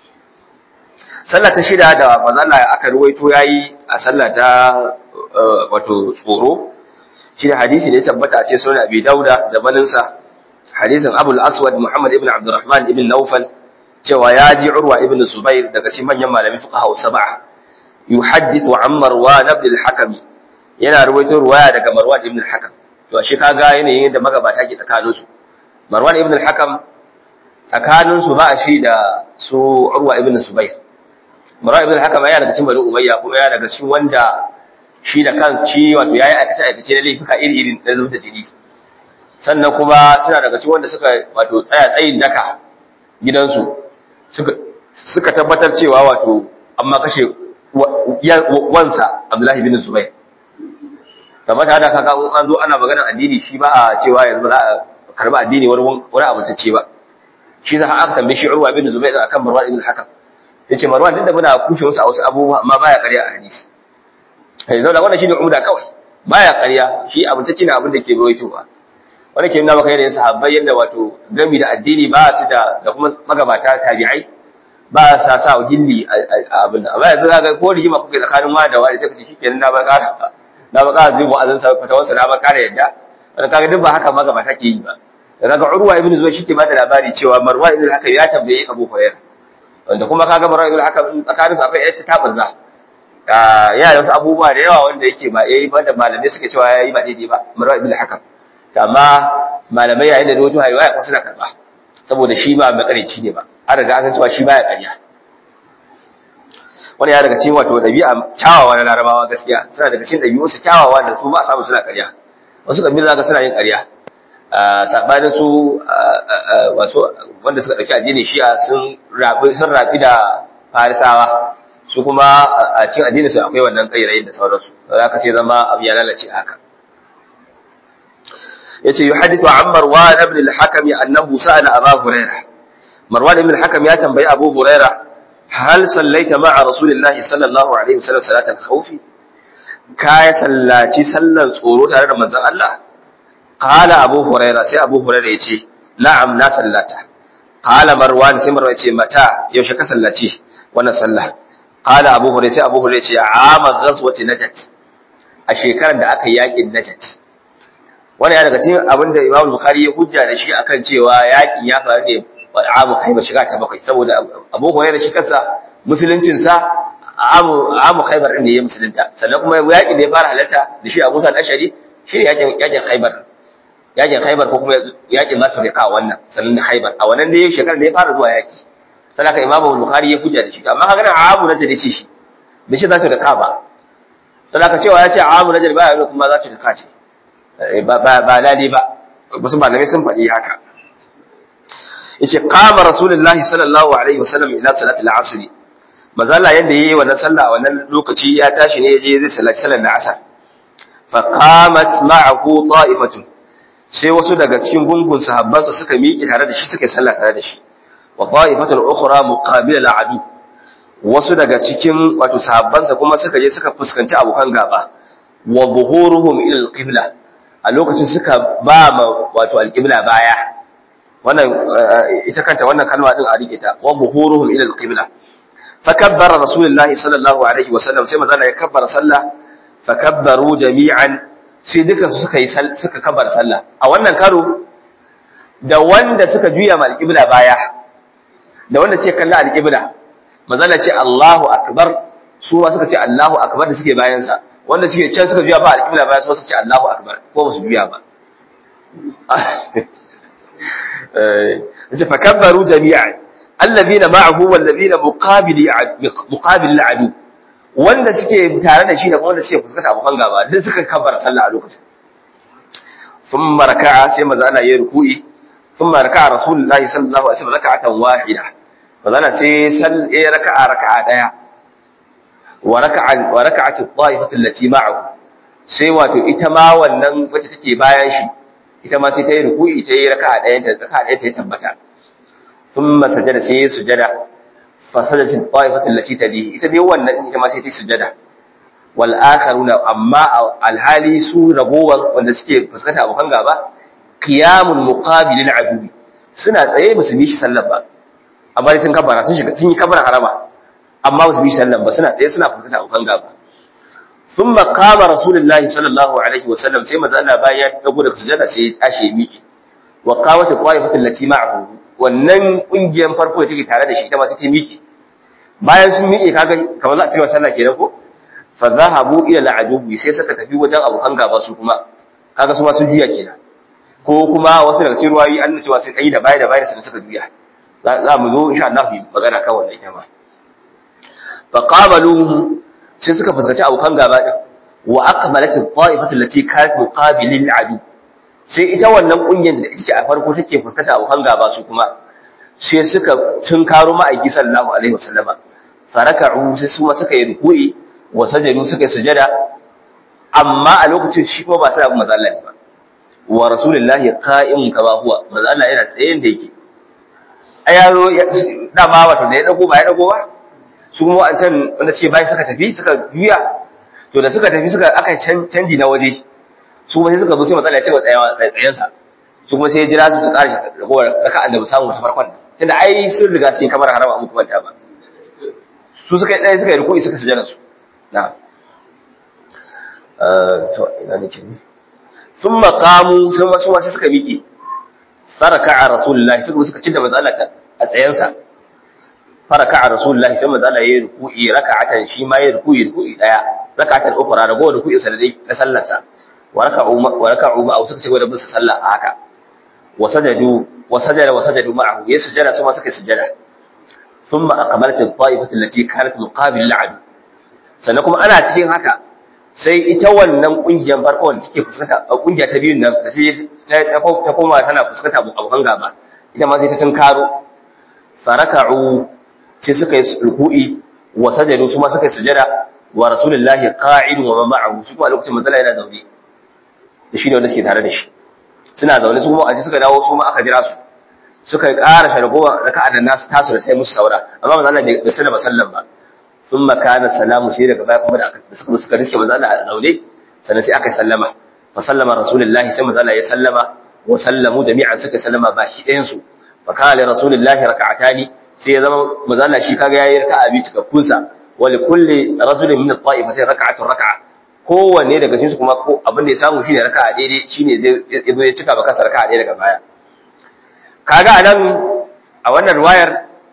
S1: sallar ta shida da manzo aka ruwaito yayi a sallar ta wato tsoro shi hadisi ne tabbata a ce sunan Abi Dauda da baninsa hadisin Abu al-Aswad Muhammad ibn Abdurrahman ibn Nawfal cewa ya ji Urwa ibn Zubair daga cikin manyan malamin fuqaha sab'a yuhaddithu an Marwan ibn al-Hakam yana ruwaito ruwaya daga Marwan ibn al-Hakam to shi kaga yanayin da magabata ke tsakanin su Marwan ibn al-Hakam tsakanin su ba a shi da su Urwa ibn Zubair Marwan ibn al-Hakam yana daga cikin Bani Umayya kuma yana daga cikin wanda shi da kan shi wato yayi aikace aikace na laifuka iri iri na zuba jini sannan kuma suna daga cikin wanda suka wato tsaya tsayin daka gidansu suka suka tabbatar cewa wato amma kashe wansa Abdullahi bin Zubair kamar ta da kaga an zo ana maganar addini shi ba a cewa yanzu za a karba addini wani wani abu ta ce ba shi za a aka tambaye shi Urwa bin Zubair akan Marwan ibn Hakam yace Marwan duk da muna kushe wasu a wasu abubuwa amma baya ƙarya a hadisi kai zauna wannan shine umda kawai baya ƙarya shi abin take ne abin da ke rawaitowa wanda ke nuna maka yadda sahabbai yadda wato gami da addini ba su da da kuma magabata tabi'ai ba sa sa gilli a abin da amma yanzu ga ko rigima kuke tsakanin wani da wani sai ka ce shikenan na ba ƙara na ba ƙara zuwa azan sa fata wasu na ba ƙara yadda wanda kaga duk ba haka magabata ke yi ba da kaga Urwa ibn Zubair shi ke ba da labari cewa Marwa ibn Hakam ya tambaye Abu Hurairah wanda kuma kaga Marwa ibn Hakam tsakaninsu akwai ƴar ta tabarza yana da wasu abubuwa da yawa wanda yake ba yayi ba da malamai suke cewa yayi ba daidai ba marwa ibn hakam amma malamai yayin da wato riwaya ko suna karba saboda shi ba makarici ne ba an riga an san cewa shi baya ƙarya wani ya daga cikin wato dabi'a kyawawa na larabawa gaskiya suna daga cikin dabi'u su kyawawa da su ba a samu suna ƙarya wasu kabila zaka suna yin ƙarya sabanin su wasu wanda suka dauki addinin shi'a sun rabi sun rabi da farisawa su kuma a cikin addinin su akwai wannan kairayin da sauransu za ka ce zama abu ya lalace haka yace yuhaddithu an marwan ibn al-hakam annahu sa'ala abu hurairah marwan ibn al-hakam ya tambayi abu hurairah hal sallaita ma'a rasulillahi sallallahu alaihi wasallam salatal khawfi ka ya sallaci sallan tsoro tare da manzon Allah qala abu hurairah sai abu hurairah yace na'am na sallata qala marwan sai marwan yace mata yaushe ka sallaci wannan sallah qala abu hurairah sai abu hurairah yace ama ghazwati najat a shekarar da aka yakin najat wani ya daga cikin abin da Imam Bukhari ya hujja da shi akan cewa yakin ya faru ne amu Khaybar shiga ta bakwai saboda Abu Hurairah shi kansa musuluncin sa amu amu Khaybar din ne ya musulunta sannan kuma yakin da ya fara halarta da shi Abu Sa'id Ashari shi ne yakin yakin Khaybar yakin Khaybar ko kuma yakin Zatu Riqa wannan sannan da Khaybar a wannan dai shekarar da ya fara zuwa yaki sannan ka Imam Bukhari ya hujja da shi amma kaga amu na da ce shi bai shi Zatu Riqa ba sannan ka cewa ya ce amu na ba ya kuma Zatu Riqa ce ba lali ba wasu malamai sun faɗi haka yace qama rasulullahi sallallahu alaihi wasallam ila salati al-asr manzo Allah yanda yayi wannan sallah a wannan lokaci ya tashi ne yaje zai sallaci sallar al-asr fa qamat ma'ahu ta'ifatun sai wasu daga cikin gungun sahabbansa suka miƙe tare da shi suka yi sallah tare da shi wa ta'ifatun ukhra muqabila al-adu wasu daga cikin wato sahabbansa kuma suka je suka fuskanci abokan gaba wa zuhuruhum ila al-qibla a lokacin suka ba ma wato alƙibla baya wannan ita kanta wannan kalma din a rike ta wa buhuruhum ila alqibla fa kabbara rasulullahi sallallahu alaihi wa sallam sai manzo ya kabbara sallah fa kabbaru jami'an sai dukan su suka yi suka kabbara sallah a wannan karo da wanda suka juya ma alqibla baya da wanda ce kalla alqibla manzo ce Allahu akbar su ma suka ce Allahu akbar da suke bayan sa wanda suke can suka juya ba alƙibla ba su ce Allahu akbar ko ba su juya ba eh fa kabbaru jami'an alladhina ma'ahu walladhina muqabili muqabil al'adu wanda suke tare da shi da wanda suke fuskanta abokan gaba duk suka kabbara sallah a lokacin thumma raka'a sai maza ana yi ruku'i thumma raka'a rasulullahi sallallahu alaihi wasallam raka'atan wahida maza ana sai sal ya raka'a raka'a daya wa raka'a wa raka'at at-ta'ifatu allati ma'ahu sai wato ita ma wannan wacce take bayan shi ita ma sai ta yi ruku'i ta yi raka'a daya ta raka'a daya ta yi tabbata thumma sajada sai sujada fasadatin ta'ifatul lati talihi ita dai wannan ita ma sai ta sujada wal akharuna amma alhali su ragowan wanda suke fuskanta abokan gaba qiyamul muqabilil adu suna tsaye musu bi shi sallan ba amma sun kabara sun shiga sun yi kabara harama amma musu bi shi sallan ba suna tsaye suna fuskanta abokan gaba thumma qama rasulullahi sallallahu alaihi wasallam sai manzo Allah bayan ya dago daga sujada sai ya tashi miki wa qawat ta'ifatul lati ma'ahu wannan kungiyar farko da take tare da shi ita ma sai ta miƙe bayan sun miƙe kaga kamar za a cewa sallah kenan ko fa zahabu ila al'adubi sai suka tafi wajen abokan gaba su kuma kaga su ma sun juya kenan ko kuma wasu daga cikin ruwayi an cewa sun kai da baya da baya sun suka juya za mu zo insha Allah mu magana kan wannan ita ma fa qabaluhum sai suka fuskanci abokan gaba din wa aqbalat at-ta'ifatu allati kanat muqabilil adu sai ita wannan kungiyar da ita ce a farko take fuskanta abokan gaba su kuma sai suka tunkaro ma'aiki sallallahu alaihi wasallama faraka'u sai su ma suka yi ruku'i wa sajadu suka yi sujada amma a lokacin shi kuma ba sai abu manzo Allah ba wa rasulullahi qa'imun kama huwa manzo Allah yana tsaye da yake ai yaro dama wato da ya dago ba ya dago ba su kuma wancan wanda suke bai suka tafi suka juya to da suka tafi suka aka canji na waje su kuma sai suka zo sai matsala ya ce wa tsayensa su kuma sai ya jira su su ƙarshe ragowar raka'an da ba samu ta farkon tunda ai sun riga sun kamar harama abu kuma ta ba su suka yi ɗaya suka yi rukuni suka sujana su na to ina nake ne sun makamu sun wasu wasu suka miƙe faraka a rasulullahi suka suka cinda matsala a tsayensa faraka a rasulullahi sai matsala ya yi ruku'i raka'atan shi ma ya ruku'i ruku'i ɗaya raka'atan ukura ragowar ruku'i sa da dai na sallarsa وركعوا معه suka ce wadda bin sallah a haka wasajadu wasajada wasajadu ma'ahu ya sujada su ma suka sujada thumma aqbalat at-ta'ifatu allati kanat muqabil al-'adu sannan kuma ana cikin haka sai ita wannan kungiyar farko wanda take fuskanta kungiya ta biyun nan da sai ta koma tana fuskanta abokan gaba ita ma sai ta tunkaro faraka'u sai suka yi ruku'i wasajadu su ma suka sujada wa rasulullahi qa'idun wa ma'ahu su kuma lokacin manzala yana zaune da shi ne wanda suke tare da shi suna zaune su kuma a suka dawo su ma aka jira su suka ƙara shargowa raka'a da nasu tasu da sai musu saura amma manzo Allah bai sallama sallan ba thumma kana salamu sai daga baya kuma da suka suka riske manzo Allah a zaune sannan sai aka sallama fa sallama rasulullahi sai manzo Allah ya sallama wa sallamu jami'an suka sallama ba shi ɗayan su fa kana li rasulullahi raka'atani sai ya zama manzo Allah shi kaga yayi raka'a biyu cikakkun sa wa li kulli rajulin min at-ta'ifatayn raka'atun raka'a kowanne daga cikin su kuma ko abin da ya samu shine raka'a daidai shine zai zo ya cika baka raka'a daidai daga baya kaga anan a wannan riwayar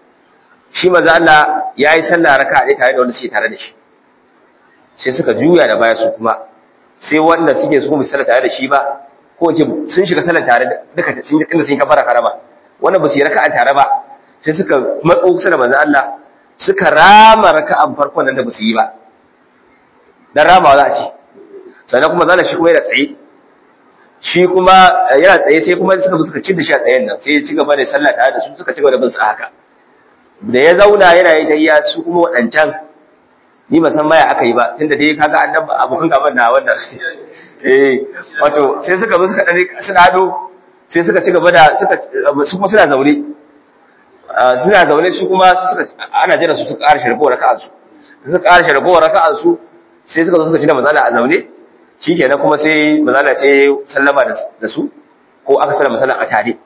S1: shi manzo Allah yayi sallah raka'a daidai tare da wanda suke tare da shi sai suka juya da baya su kuma sai wanda suke su kuma sallah tare da shi ba ko ce sun shiga sallah tare duka sun inda sun kafara harama wanda ba su yi raka'a tare ba sai suka matso kusa da manzo Allah suka rama raka'an farkon nan da ba su yi ba dan ramawa za a ce sannan kuma zana shi kuma yana tsaye shi kuma yana tsaye sai kuma suka suka ci da shi a tsayen nan sai ya ci gaba da sallah tare da su suka ci gaba da bin su haka da ya zauna yana yi tayya su kuma waɗancan ni ba san baya aka yi ba tunda dai kaga annabi abokan gaban na wannan eh wato sai suka zo suka dare suna ado sai suka ci gaba da suka su kuma suna zaune suna zaune su kuma suka ana jira su suka ƙara sharbo raka'an su suka ƙara sharbo raka'an su sai suka zo suka ci da mazala a zaune shikenan kuma sai mazala sai sallama da su ko aka sallama sallan a tare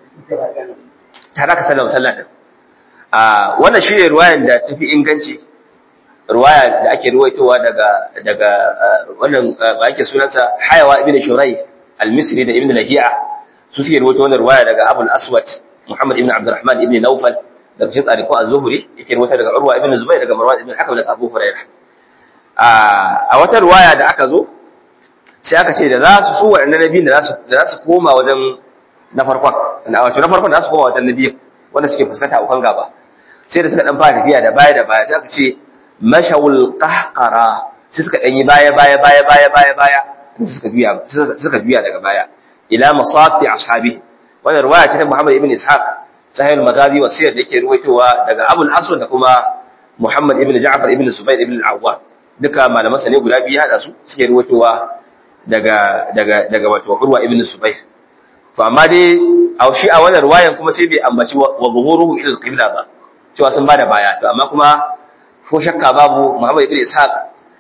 S1: tare aka sallama sallan din a wannan shine ruwayan da tafi inganci ruwaya da ake ruwaitowa daga daga wannan ba yake sunansa Hayawa ibn Shuray al-Misri da Ibn Lahiya su suke ruwaito wannan ruwaya daga Abu al-Aswad Muhammad ibn Abdurrahman ibn Nawfal daga cikin tsariko az-Zuhri yake ruwaita daga Urwa ibn Zubayr daga Marwan ibn Hakam daga Abu Hurairah a wata ruwaya da aka zo sai aka ce da za su su waɗannan nabiyin da za su koma wajen na farkon wato na farkon da za su koma wajen nabiyin wanda suke fuskanta abokan gaba sai da suka dan fara tafiya da baya da baya sai aka ce mashawul qahqara sai suka dan yi baya baya baya baya baya baya suka juya suka juya daga baya ila masati ashabi wannan ruwaya ce ta Muhammad ibn Ishaq sahih al-Maghazi wa sirr da yake ruwaitowa daga Abu al-Aswad da kuma Muhammad ibn Ja'far ibn Zubair ibn al-Awwam duka malaman sa ne guda biyu hada su suke ruwaitowa daga daga daga wato Urwa ibn Zubair to amma dai a shi a wannan ruwayan kuma sai bai ambaci wa zuhuruhum ila al-qibla ba cewa sun bada baya to amma kuma ko shakka babu Muhammad ibn Ishaq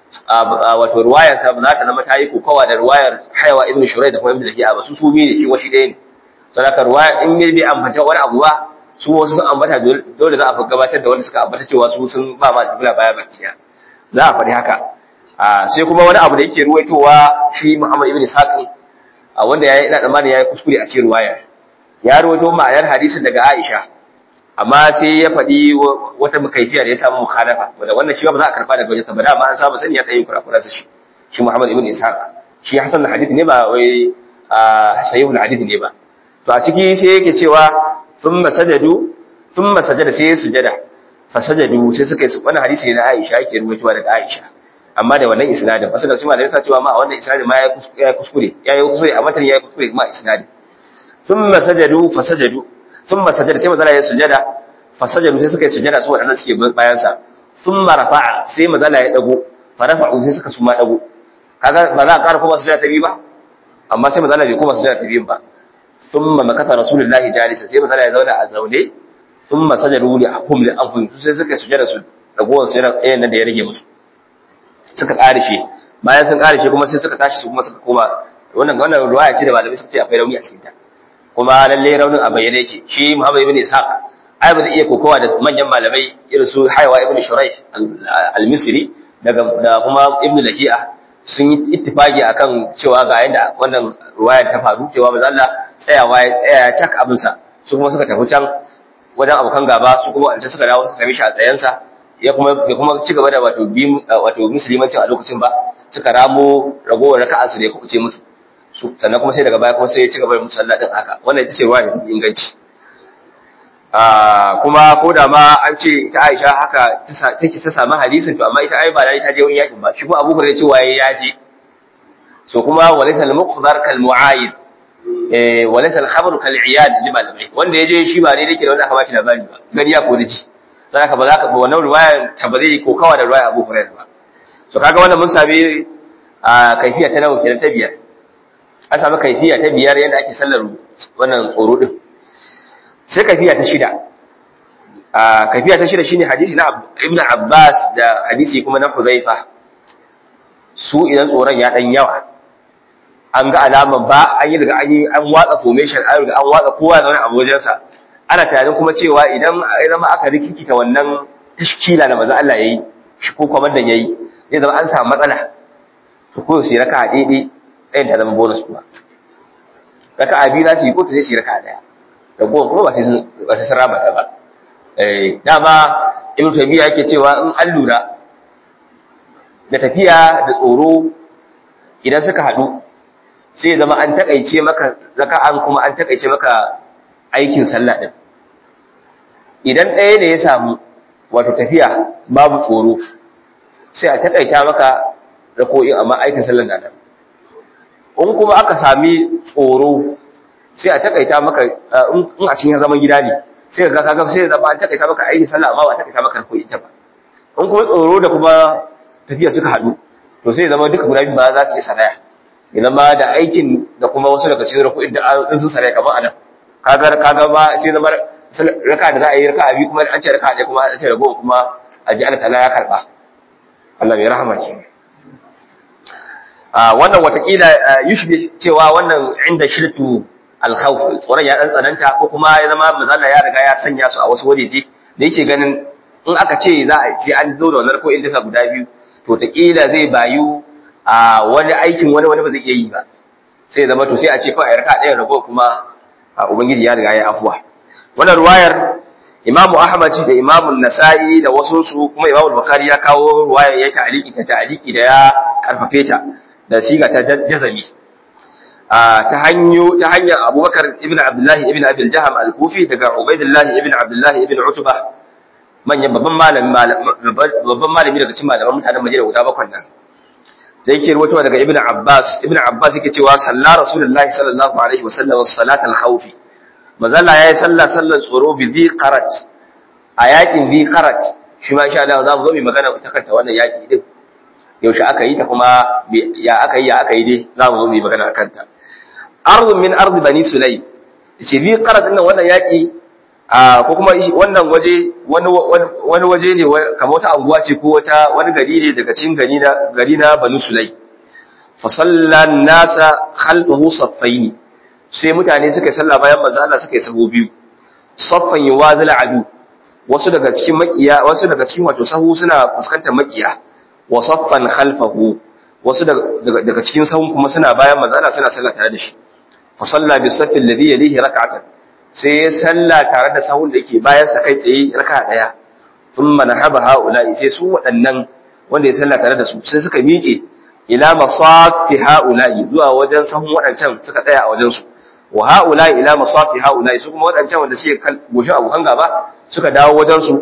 S1: wato ruwayar sa ba za ta zama ta yi kokawa da ruwayar Haywa ibn Shurayd da kuma ibn Lahiya ba su su biyu ne shi washi ɗaya ne sadaka ruwaya in ne bai ambata wani abu ba su wasu sun ambata dole za a fi gabatar da wanda suka ambata cewa su sun ba ma kibla baya bakiya za a faɗi haka sai kuma wani abu da yake ruwaitowa shi Muhammad ibn Ishaq wanda ya ina tsammani ya yi kuskure a cikin ruwayar ya ruwaito ma'anar hadisin daga Aisha amma sai ya faɗi wata makaifiya da ya samu mukhalafa wanda wannan shi ba za a karɓa daga wajen saboda amma an saba sani ya ɗaya kurakura su shi shi Muhammad ibn Ishaq shi hasan hadith ne ba wai sahihul hadith ne ba to a ciki sai yake cewa thumma sajadu thumma sajada sai sujada fa sajadu sai suka yi wannan hadisi ne na Aisha yake ruwaitowa daga Aisha amma da wannan isnadin wasu da cewa da yasa cewa ma wannan isnadin ma ya kuskure ya yi kuskure a matan ya yi kuskure ma isnadin thumma sajadu fa sajadu thumma sajada sai manzala ya sujada fa sajadu sai suka yi sujada su wadannan suke bayan sa thumma rafa'a sai manzala ya dago fa rafa'u sai suka suma dago kaga ba za a ƙara koma sujada ta biyu ba amma sai manzala bai koma sujada ta biyu ba thumma makata rasulullahi jalisa sai manzala ya zauna a zaune thumma sajadu li ahum li anfusihim sai suka yi sujada su dagowar sai ɗayan nan da ya rage musu suka ƙarishe bayan sun ƙarishe kuma sai suka tashi su kuma suka koma wannan wannan ruwaya ce da malamai suka ce akwai rauni a cikin ta kuma lalle raunin a bayyane yake shi Muhammad ibn Ishaq ai ba zai iya kokowa da manyan malamai irin su Haywa ibn Shuraih al-Misri daga da kuma Ibn Lahiya sun yi ittifaki akan cewa ga yanda wannan ruwaya ta faru cewa manzo Allah tsayawa ya tsaya cak abin sa su kuma suka tafi can wajen abokan gaba su kuma wanda suka dawo suka same shi a tsayensa ya kuma ya kuma ci gaba da wato bi wato musulmancin a lokacin ba suka ramo ragowar raka'a su da ya kuce musu sannan kuma sai daga baya kuma sai ya ci gaba da musalla din haka wannan ita ce ruwa da inganci kuma ko da ma an ce ita Aisha haka take ta samu hadisin to amma ita ai ba ta je wani yakin ba shi kuma Abu Hurairah cewa ya je so kuma walaysa al-muqdar kal mu'ayid eh walaysa al-khabaru kal iyad ji malamai wanda ya je shi ba ne yake da wanda aka ba shi labari ba gani ya ko da ji sai ka ba za ka ba wannan ruwaya ta ba zai ko kawa da ruwaya Abu Hurairah ba so kaga wannan mun sami a kaifiya ta nawa kenan ta biyar an samu kaifiya ta biyar yadda ake sallar wannan tsoro din sai kaifiya ta shida a kaifiya ta shida shine hadisi na Ibn Abbas da hadisi kuma na Huzaifa su idan tsoron ya dan yawa an ga alaman ba an yi daga an yi an watsa formation an riga an watsa kowa da wani abu wajensa ana tunanin kuma cewa idan ya zama aka rikikita wannan tashkila da manzo Allah yayi shi ko kwamandan yayi zai zama an samu matsala to ko sai raka daidai ɗayan ta zama bonus kuma raka a biyu za su yi ko ta zai shi raka daya da goma kuma ba sai ba sai sarama ta ba eh dama ibnu tabiya yake cewa in an lura da tafiya da tsoro idan suka haɗu sai zama an takaice maka raka'an kuma an takaice maka aikin sallah din idan ɗaya ne ya samu wato tafiya babu tsoro sai a takaita maka rako'in amma aikin sallar da nan in kuma aka sami tsoro sai a takaita maka in a cikin zaman gida ne sai ka kaga sai zama an takaita maka aikin sallah amma ba takaita maka rako'in ta ba in kuma tsoro da kuma tafiya suka haɗu to sai zama duka guda biyu ba za su yi saraya idan ma da aikin da kuma wasu daga cikin rako'in da sun saraya kamar anan kaga kaga ba sai zama raka da za a yi raka abi kuma an ce raka ɗaya kuma an ce rago kuma a ji Allah ta'ala ya karba Allah mai rahama ce wannan watakila yushbi cewa wannan inda shirtu alkhawf tsoron ya dan tsananta ko kuma ya zama mazalla ya riga ya sanya su a wasu wajeje da yake ganin in aka ce za a ce an zo da wannan ko in duka guda biyu to takila zai bayu a wani aikin wani wani ba zai iya yi ba sai zama to sai a ce kawai a raka ɗaya rago kuma ubangiji ya riga ya afuwa wannan ruwayar Imam Ahmad da Imam Nasa'i da wasu su kuma Imam Bukhari ya kawo ruwaya ya ta'aliki ta ta'aliki da ya karfafe ta da siga ta jazami ta hanyo ta hanyar Abubakar ibn Abdullah ibn Abi al-Jaham al-Kufi daga Ubaidillah ibn Abdullah ibn Utbah manyan babban malami babban malami daga cikin malaman mutanen Madina guda bakwai nan da yake ruwaitowa daga Ibn Abbas Ibn Abbas yake cewa sallar Rasulullahi sallallahu alaihi wasallam salat al-khawf mazalla yayi sallah sallar tsoro bi dhi qarat a yakin dhi qarat shi ma insha Allah za mu zo mu magana ta kanta wannan yaki din yaushe aka yi ta kuma ya aka yi ya aka yi dai za mu zo mu magana akan ta ardun min ardi bani sulaym ce dhi qarat din wannan yaki ko kuma wannan waje wani waje ne kamar wata anguwa ce ko wata wani gari ne daga cikin gari na gari na Banu Sulay fa sallan nasa khalfahu saffaini sai mutane suka yi sallah bayan manzo Allah suka yi sabo biyu saffan yuwazil adu wasu daga cikin makiya wasu daga cikin wato sahu suna fuskantar makiya wa saffan khalfahu wasu daga cikin sahun kuma suna bayan manzo Allah suna sallah tare da shi fa salla bi saffi alladhi yalihi rak'atan sai ya salla tare da sahun da yake bayan sa kai tsaye raka daya thumma nahaba haula'i sai su waɗannan wanda ya salla tare da su sai suka miƙe ila masafi haula'i zuwa wajen sahun waɗancan suka tsaya a wajen su wa haula'i ila masafi haula'i su kuma waɗancan wanda suke goshin abokan gaba suka dawo wajen su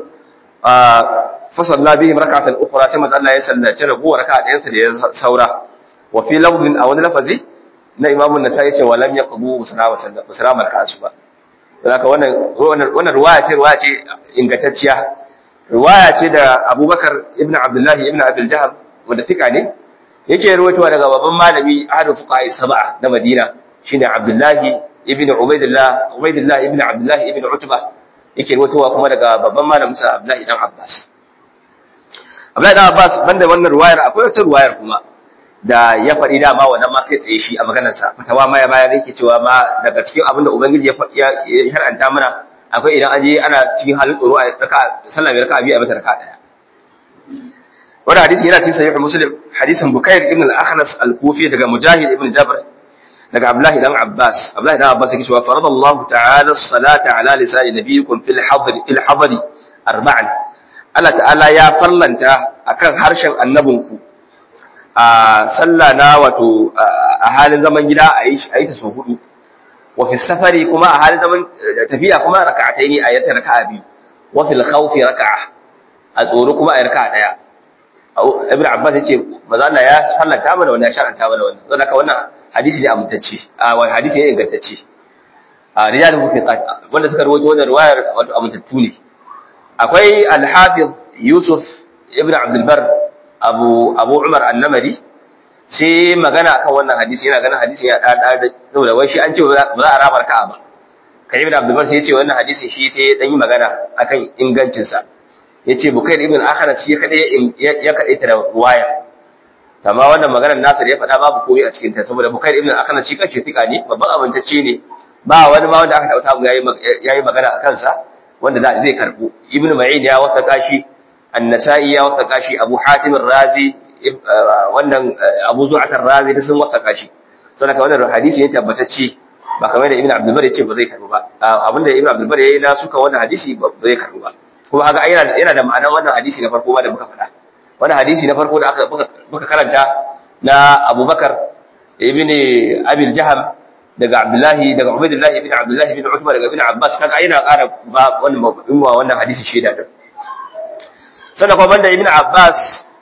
S1: fa salla bihim rak'atan ukhra sai manzo Allah ya sallace ragowar raka'a ɗayan sa da ya saura wa fi lafdin a wani lafazi na imamu nasai ce wa lam yaqbu musallama raka'atu ba Zaka wannan wannan ruwaya ce ruwaya ce ingantacciya. Ruwaya ce da Abubakar ibn Abdullahi ibn Abdul Jahal wanda fika ne yake ruwaitowa daga babban malami ahadu fuqaha sab'a na Madina shine Abdullahi ibn Ubaidillah Ubaidillah ibn Abdullah ibn Utba yake ruwaitowa kuma daga babban malamin sa Abdullahi dan Abbas. Abdullahi dan Abbas banda wannan ruwayar akwai wata ruwayar kuma da ya faɗi dama wannan ma kai tsaye shi a maganarsa fatawa ma ya bayar yake cewa ma daga cikin abin da ubangiji ya haranta mana akwai idan an je ana cikin halin tsoro a raka sallah mai raka biyu a mata raka daya wannan hadisi yana cikin sahih muslim hadisin bukair ibn al-akhnas al-kufi daga mujahid ibn jabr daga abdullah dan abbas abdullah dan abbas yake cewa faradallahu ta'ala as-salata ala lisani nabiyikum fil hadr fil hadr arba'an Allah ta'ala ya farlanta akan harshen annabinku a sallah na wato a halin zaman gida a yi ta sau hudu wa fi safari kuma a halin zaman tafiya kuma raka'atai ne a yanta raka'a biyu wa fil khawfi raka'a a tsoro kuma a raka'a daya ibn abbas yace maza Allah ya sallata mana wannan ya sharanta mana wannan don haka wannan hadisi ne amintacce a wani hadisi ne ingantacce a rijal mufiqat wanda suka rawaito wannan riwayar wato amintattu ne akwai al-hafiz yusuf ibn abdul bar abu abu umar annamari sai magana akan wannan hadisi yana ganin hadisi ya da da saboda wai shi an ce ba za a raba raka'a ba kai ibn abdul bar sai ya ce wannan hadisi shi sai ya dan yi magana akan ingancin sa yace bukair ibn akhnas shi kada ya kade ta da ruwaya amma wannan maganar nasir ya faɗa babu komai a cikin ta saboda bukair ibn akhnas shi kanshi tika ne babban abintacce ne ba wani ma wanda aka tauta mu yayi yayi magana akan sa wanda zai karbu ibn ma'in ya wata kashi النسائي ya wataka shi Abu Hatim razi wannan Abu Zu'at razi da sun wataka shi saboda wannan hadisi ne tabbatacce ba kamar da Ibn Abdul Bari ce ba zai karbu ba abinda Ibn Abdul Bari yayi na suka wannan hadisi ba zai karbu ba kuma haka yana yana da ma'anar wannan hadisi na farko ba da muka faɗa wannan hadisi na farko da aka muka karanta na Abubakar ibn Abil Jaham daga Abdullahi daga Ubaydullah ibn Abdullah ibn Uthman daga Ibn Abbas kaga yana ƙara ba wannan wannan hadisi shaida din sannan kuma banda ibn Abbas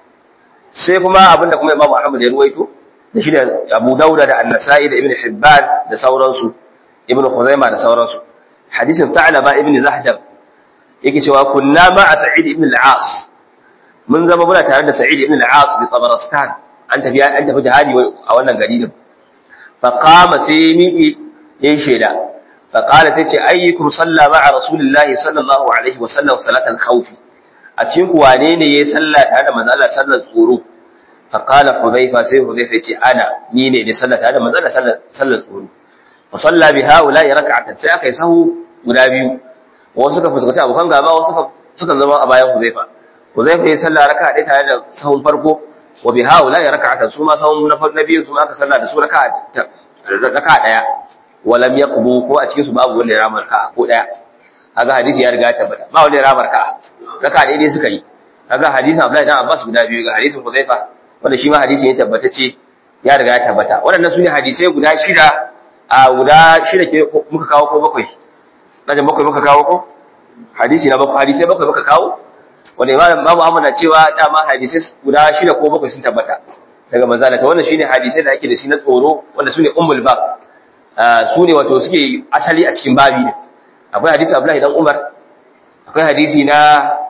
S1: sai kuma abinda kuma Imam Ahmad ya ruwaito da shi da Abu Dawud da An-Nasa'i da Ibn Hibban da sauransu Ibn Khuzaimah da sauransu hadisin Ta'laba ibn Zahdam yake cewa kunna ma'a Sa'id ibn al-As mun zama muna tare da Sa'id ibn al-As bi Tabaristan an tafi an tafi jihadi a wannan gari din fa qama sai miƙi yayin sheda fa qala tace ayyukum salla ma'a rasulillahi sallallahu alaihi wa sallam salatal khawfi a cikin ku wane ne yayi sallah tare da manzo Allah sallar tsoro fa qala hudhayfa sai hudhayfa yace ana ni ne ne sallah tare da manzo Allah sallar sallar tsoro fa salla bi haula rak'atan sai aka yi sahu guda biyu wasu suka fuskanta abokan gaba wasu suka suka zama a bayan hudhayfa hudhayfa yayi sallah raka'a ɗaya tare da sahun farko wa bi haula rak'atan su ma sahun na farko biyu su ma aka sallah da su raka'a raka'a ɗaya walam yaqbu ko a cikin su babu wanda ya rama raka'a ko ɗaya kaga hadisi ya riga ya tabbata ba wanda ya rama raka'a raka'a daidai suka yi kaga hadisin Abdullahi dan Abbas guda biyu ga hadisin Hudhaifa wanda shi ma hadisi ne tabbatacce ya riga ya tabbata waɗannan su ne hadisai guda shida a guda shida ke muka kawo ko bakwai na bakwai muka kawo ko hadisi na bakwai hadisai bakwai muka kawo wanda imam babu amma na cewa dama hadisai guda shida ko bakwai sun tabbata daga manzala ta wannan shine hadisai da ake da shi na tsoro wanda sune ummul bab su ne wato suke asali a cikin babi ne akwai hadisi Abdullahi dan Umar akwai hadisi na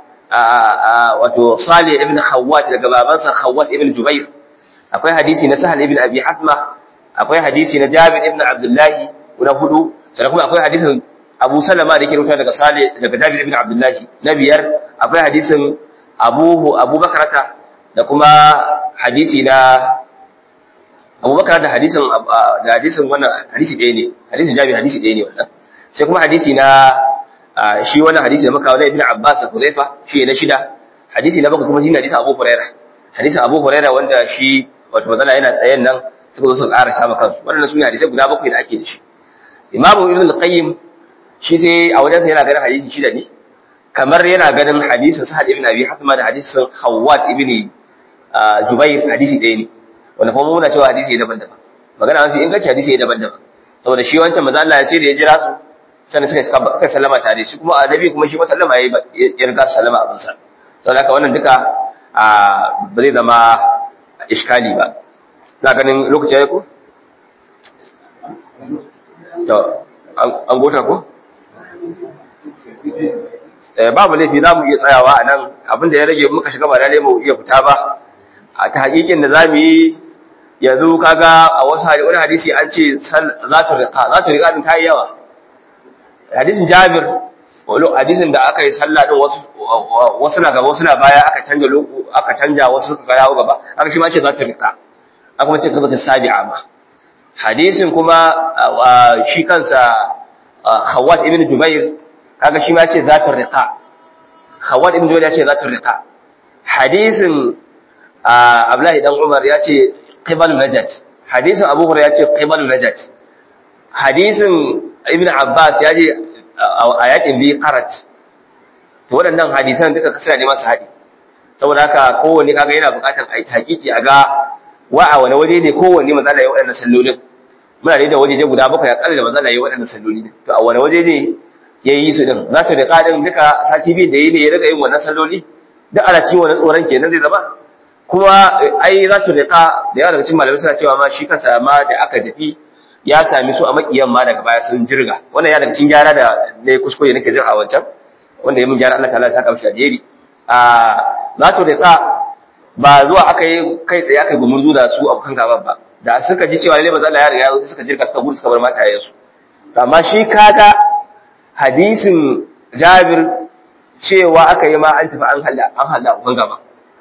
S1: wato Salih ibn Khawwat daga babansa Khawwat ibn Jubair akwai hadisi na Sahal ibn Abi Hatma akwai hadisi na Jabir ibn Abdullah guda hudu sannan kuma akwai hadisin Abu Salama da yake rubuta daga Salih daga Jabir ibn Abdullah na biyar akwai hadisin Abu Abu Bakrata da kuma hadisi na Abu Bakar da hadisin da hadisin wannan hadisi ɗaya ne hadisin Jabir hadisi ɗaya ne wannan sai kuma hadisi na shi wannan hadisi da muka wani Ibn Abbas da Hudayfa shi na shida hadisi na bakwai kuma shi ne hadisin Abu Hurairah hadisin Abu Hurairah wanda shi wato mazala yana tsayen nan suka zo su ƙara sama kansu waɗannan su ne hadisai guda bakwai da ake da shi Imam Ibn al-Qayyim shi sai a wajensa yana ganin hadisi shida ne kamar yana ganin hadisin Sa'ad ibn Abi Hathma da hadisin Hawwat ibn Jubair hadisi ɗaya ne wanda kuma muna cewa hadisi ne daban-daban magana mafi inganci hadisi ne daban-daban saboda shi wancan manzo Allah ya ce da ya jira su sannan suka suka sallama tare shi kuma annabi kuma shi ma sallama yayi ya riga sallama abin sa saboda haka wannan duka ba zai zama iskali ba na ganin lokaci yayi ko to an gota ko babu laifi za mu iya tsayawa a nan abinda ya rage muka shiga ba lalle mu iya fita ba a ta hakikin da za mu yi yanzu kaga a wasu wani hadisi an ce za ta riƙa za ta riƙa din ta yi yawa hadisin jabir wani hadisin da aka yi sallah din wasu wasu na gaba wasu na baya aka canja loko aka canja wasu suka yawo gaba aka shi ma ce za ta riƙa aka kuma ce kaza ta sabi'a ma hadisin kuma shi kansa Khawwat ibn Jubair kaga shi ma ce za ta riƙa Khawwat ibn Jubair ya ce za ta riƙa hadisin Abdullahi dan Umar ya ce qibalu najat hadisin Abu Hurairah ya ce qibalu najat hadisin Ibn Abbas ya ce a yakin bi qarat to waɗannan hadisan duka kasira ne masu haɗi saboda haka kowanne kaga yana buƙatar a yi hakiki a ga wa a wani waje ne kowanne matsala ya waɗannan sallolin muna da waje guda bakwai a ƙalla da matsala ya waɗannan salloli ne to a wani waje ne ya yi su din za ta da ƙarin duka sati biyu da yi ne ya riga yin wannan salloli duk ana cikin wani tsoron kenan zai zama kuma ai za ta riƙa da yawa daga cikin malamai suna cewa ma shi kansa ma da aka tafi ya sami su a makiyan ma daga baya sun jirga wannan ya daga cikin gyara da ne kuskure nake jin a wancan wanda ya mun gyara Allah ta'ala ya saka mishi alheri a za ta riƙa ba zuwa aka yi kai tsaye aka yi gumurzu da su abokan gaban ba da suka ji cewa lalle manzo Allah ya riga ya suka jirga suka gudu suka bar matayen su amma shi kaga hadisin Jabir cewa aka yi ma an tafi an halla an halla abokan gaba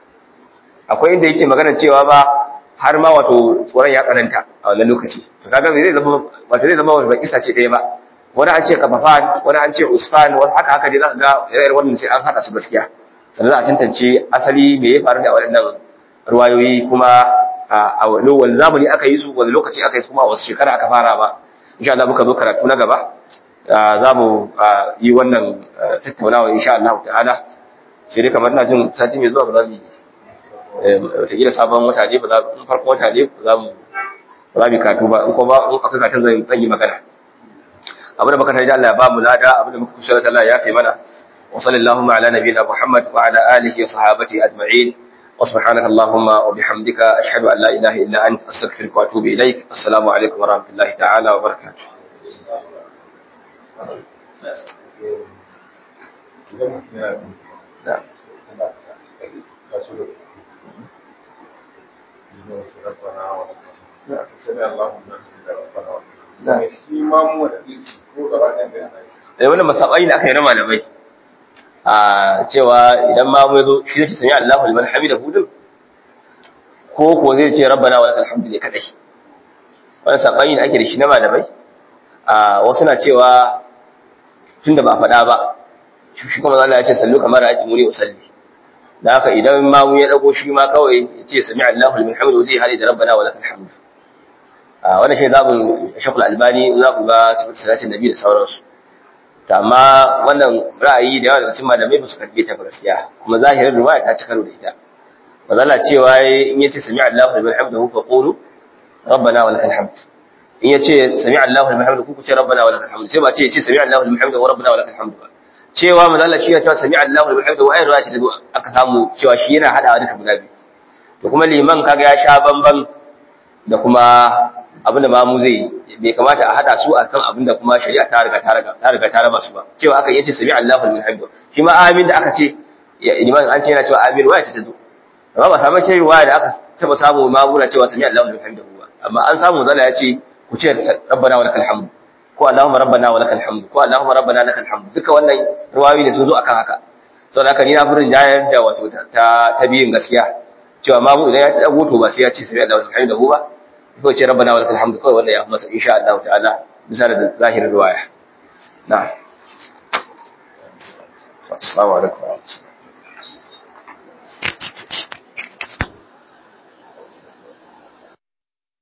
S1: akwai inda yake magana cewa ba har ma wato tsoron ya tsananta a wannan lokaci to kaga zai zama wato zai zama wani kisa ce ɗaya ba wani an ce kafafan wani an ce usfan wani haka haka dai za ka ga irin wannan sai an haɗa su gaskiya sannan za a tantance asali me ya faru da waɗannan ruwayoyi kuma a wani zamani aka yi su wani lokaci aka yi su kuma a wasu shekara aka fara ba insha Allah muka zo karatu na gaba za mu yi wannan tattaunawa insha Allah ta'ala sai dai kamar na jin sati mai zuwa ba za mu yi wataƙila sabon wata ne ba za mu farko wata ne za mu ba za mu katu ba in ko ba in akwai katun zan zan yi magana abu da muka tarji Allah ya ba mu lada abu da muka kusa da Allah ya kai mana wa sallallahu ala nabiyina Muhammad wa ala alihi wa sahabati ajma'in wa subhanaka allahumma wa bihamdika ashhadu an la ilaha illa anta astaghfiruka wa atubu ilaik assalamu alaikum wa rahmatullahi ta'ala wa barakatuh da wani masabai da aka yi na malamai a cewa idan ma mai zo shi zai sami Allahu liman hamida hudun ko ko zai ce rabbana wa lakal hamdu ne kadai wani sabai da ake da shi na malamai a wasu na cewa tunda ba faɗa ba shi kuma Allah ya ce sallu kamar ayati muni usalli da haka idan ma mu ya dago shi ma kawai ya ce sami Allahu liman hamdu zai hali da rabbana wa lakal hamdu a wannan shi zabin shakul albani za ku ga sifatu salatin nabi da sauransu amma wannan ra'ayi da yawa daga cikin malamai ba su karbe ta gaskiya kuma zahirin riwaya ta ci karo da ita mazala cewa in yace sami Allahu liman hamdahu fa qulu rabbana wa lakal hamd in yace sami Allahu liman hamdahu ku ce rabbana wa lakal hamd sai ba ce yace sami Allahu liman hamdahu rabbana wa lakal hamd ba cewa mazala shi ya ce sami Allahu liman hamdahu ai riwaya ce ta zo aka samu cewa shi yana hadawa duka guda biyu to kuma liman kaga ya sha bamban da kuma abin da mamu zai bai kamata a hada su akan abin da kuma shari'a ta riga ta riga ta riga ta raba su ba cewa aka yace sami Allahu liman hamdahu shi ma amin da aka ce liman an ce yana cewa amin waya ce ta zo amma ba samu ce riwaya da aka taba samu mamuna cewa sami Allahu liman hamdahu ba amma an samu zalla ya ce ku ce rabbana wa lakal hamd ko allahumma rabbana wa lakal hamd ko allahumma rabbana lakal hamd duka wannan riwayoyi ne sun zo akan haka saboda haka ni na furin jayar da wato ta ta biyin gaskiya cewa mamu idan ya dago to ba sai ya ce sami Allahu liman hamdahu ba ko ce rabbana wa lakal hamd kawai wanda ya masa insha Allah ta'ala bisa da zahirin riwaya na'am assalamu alaikum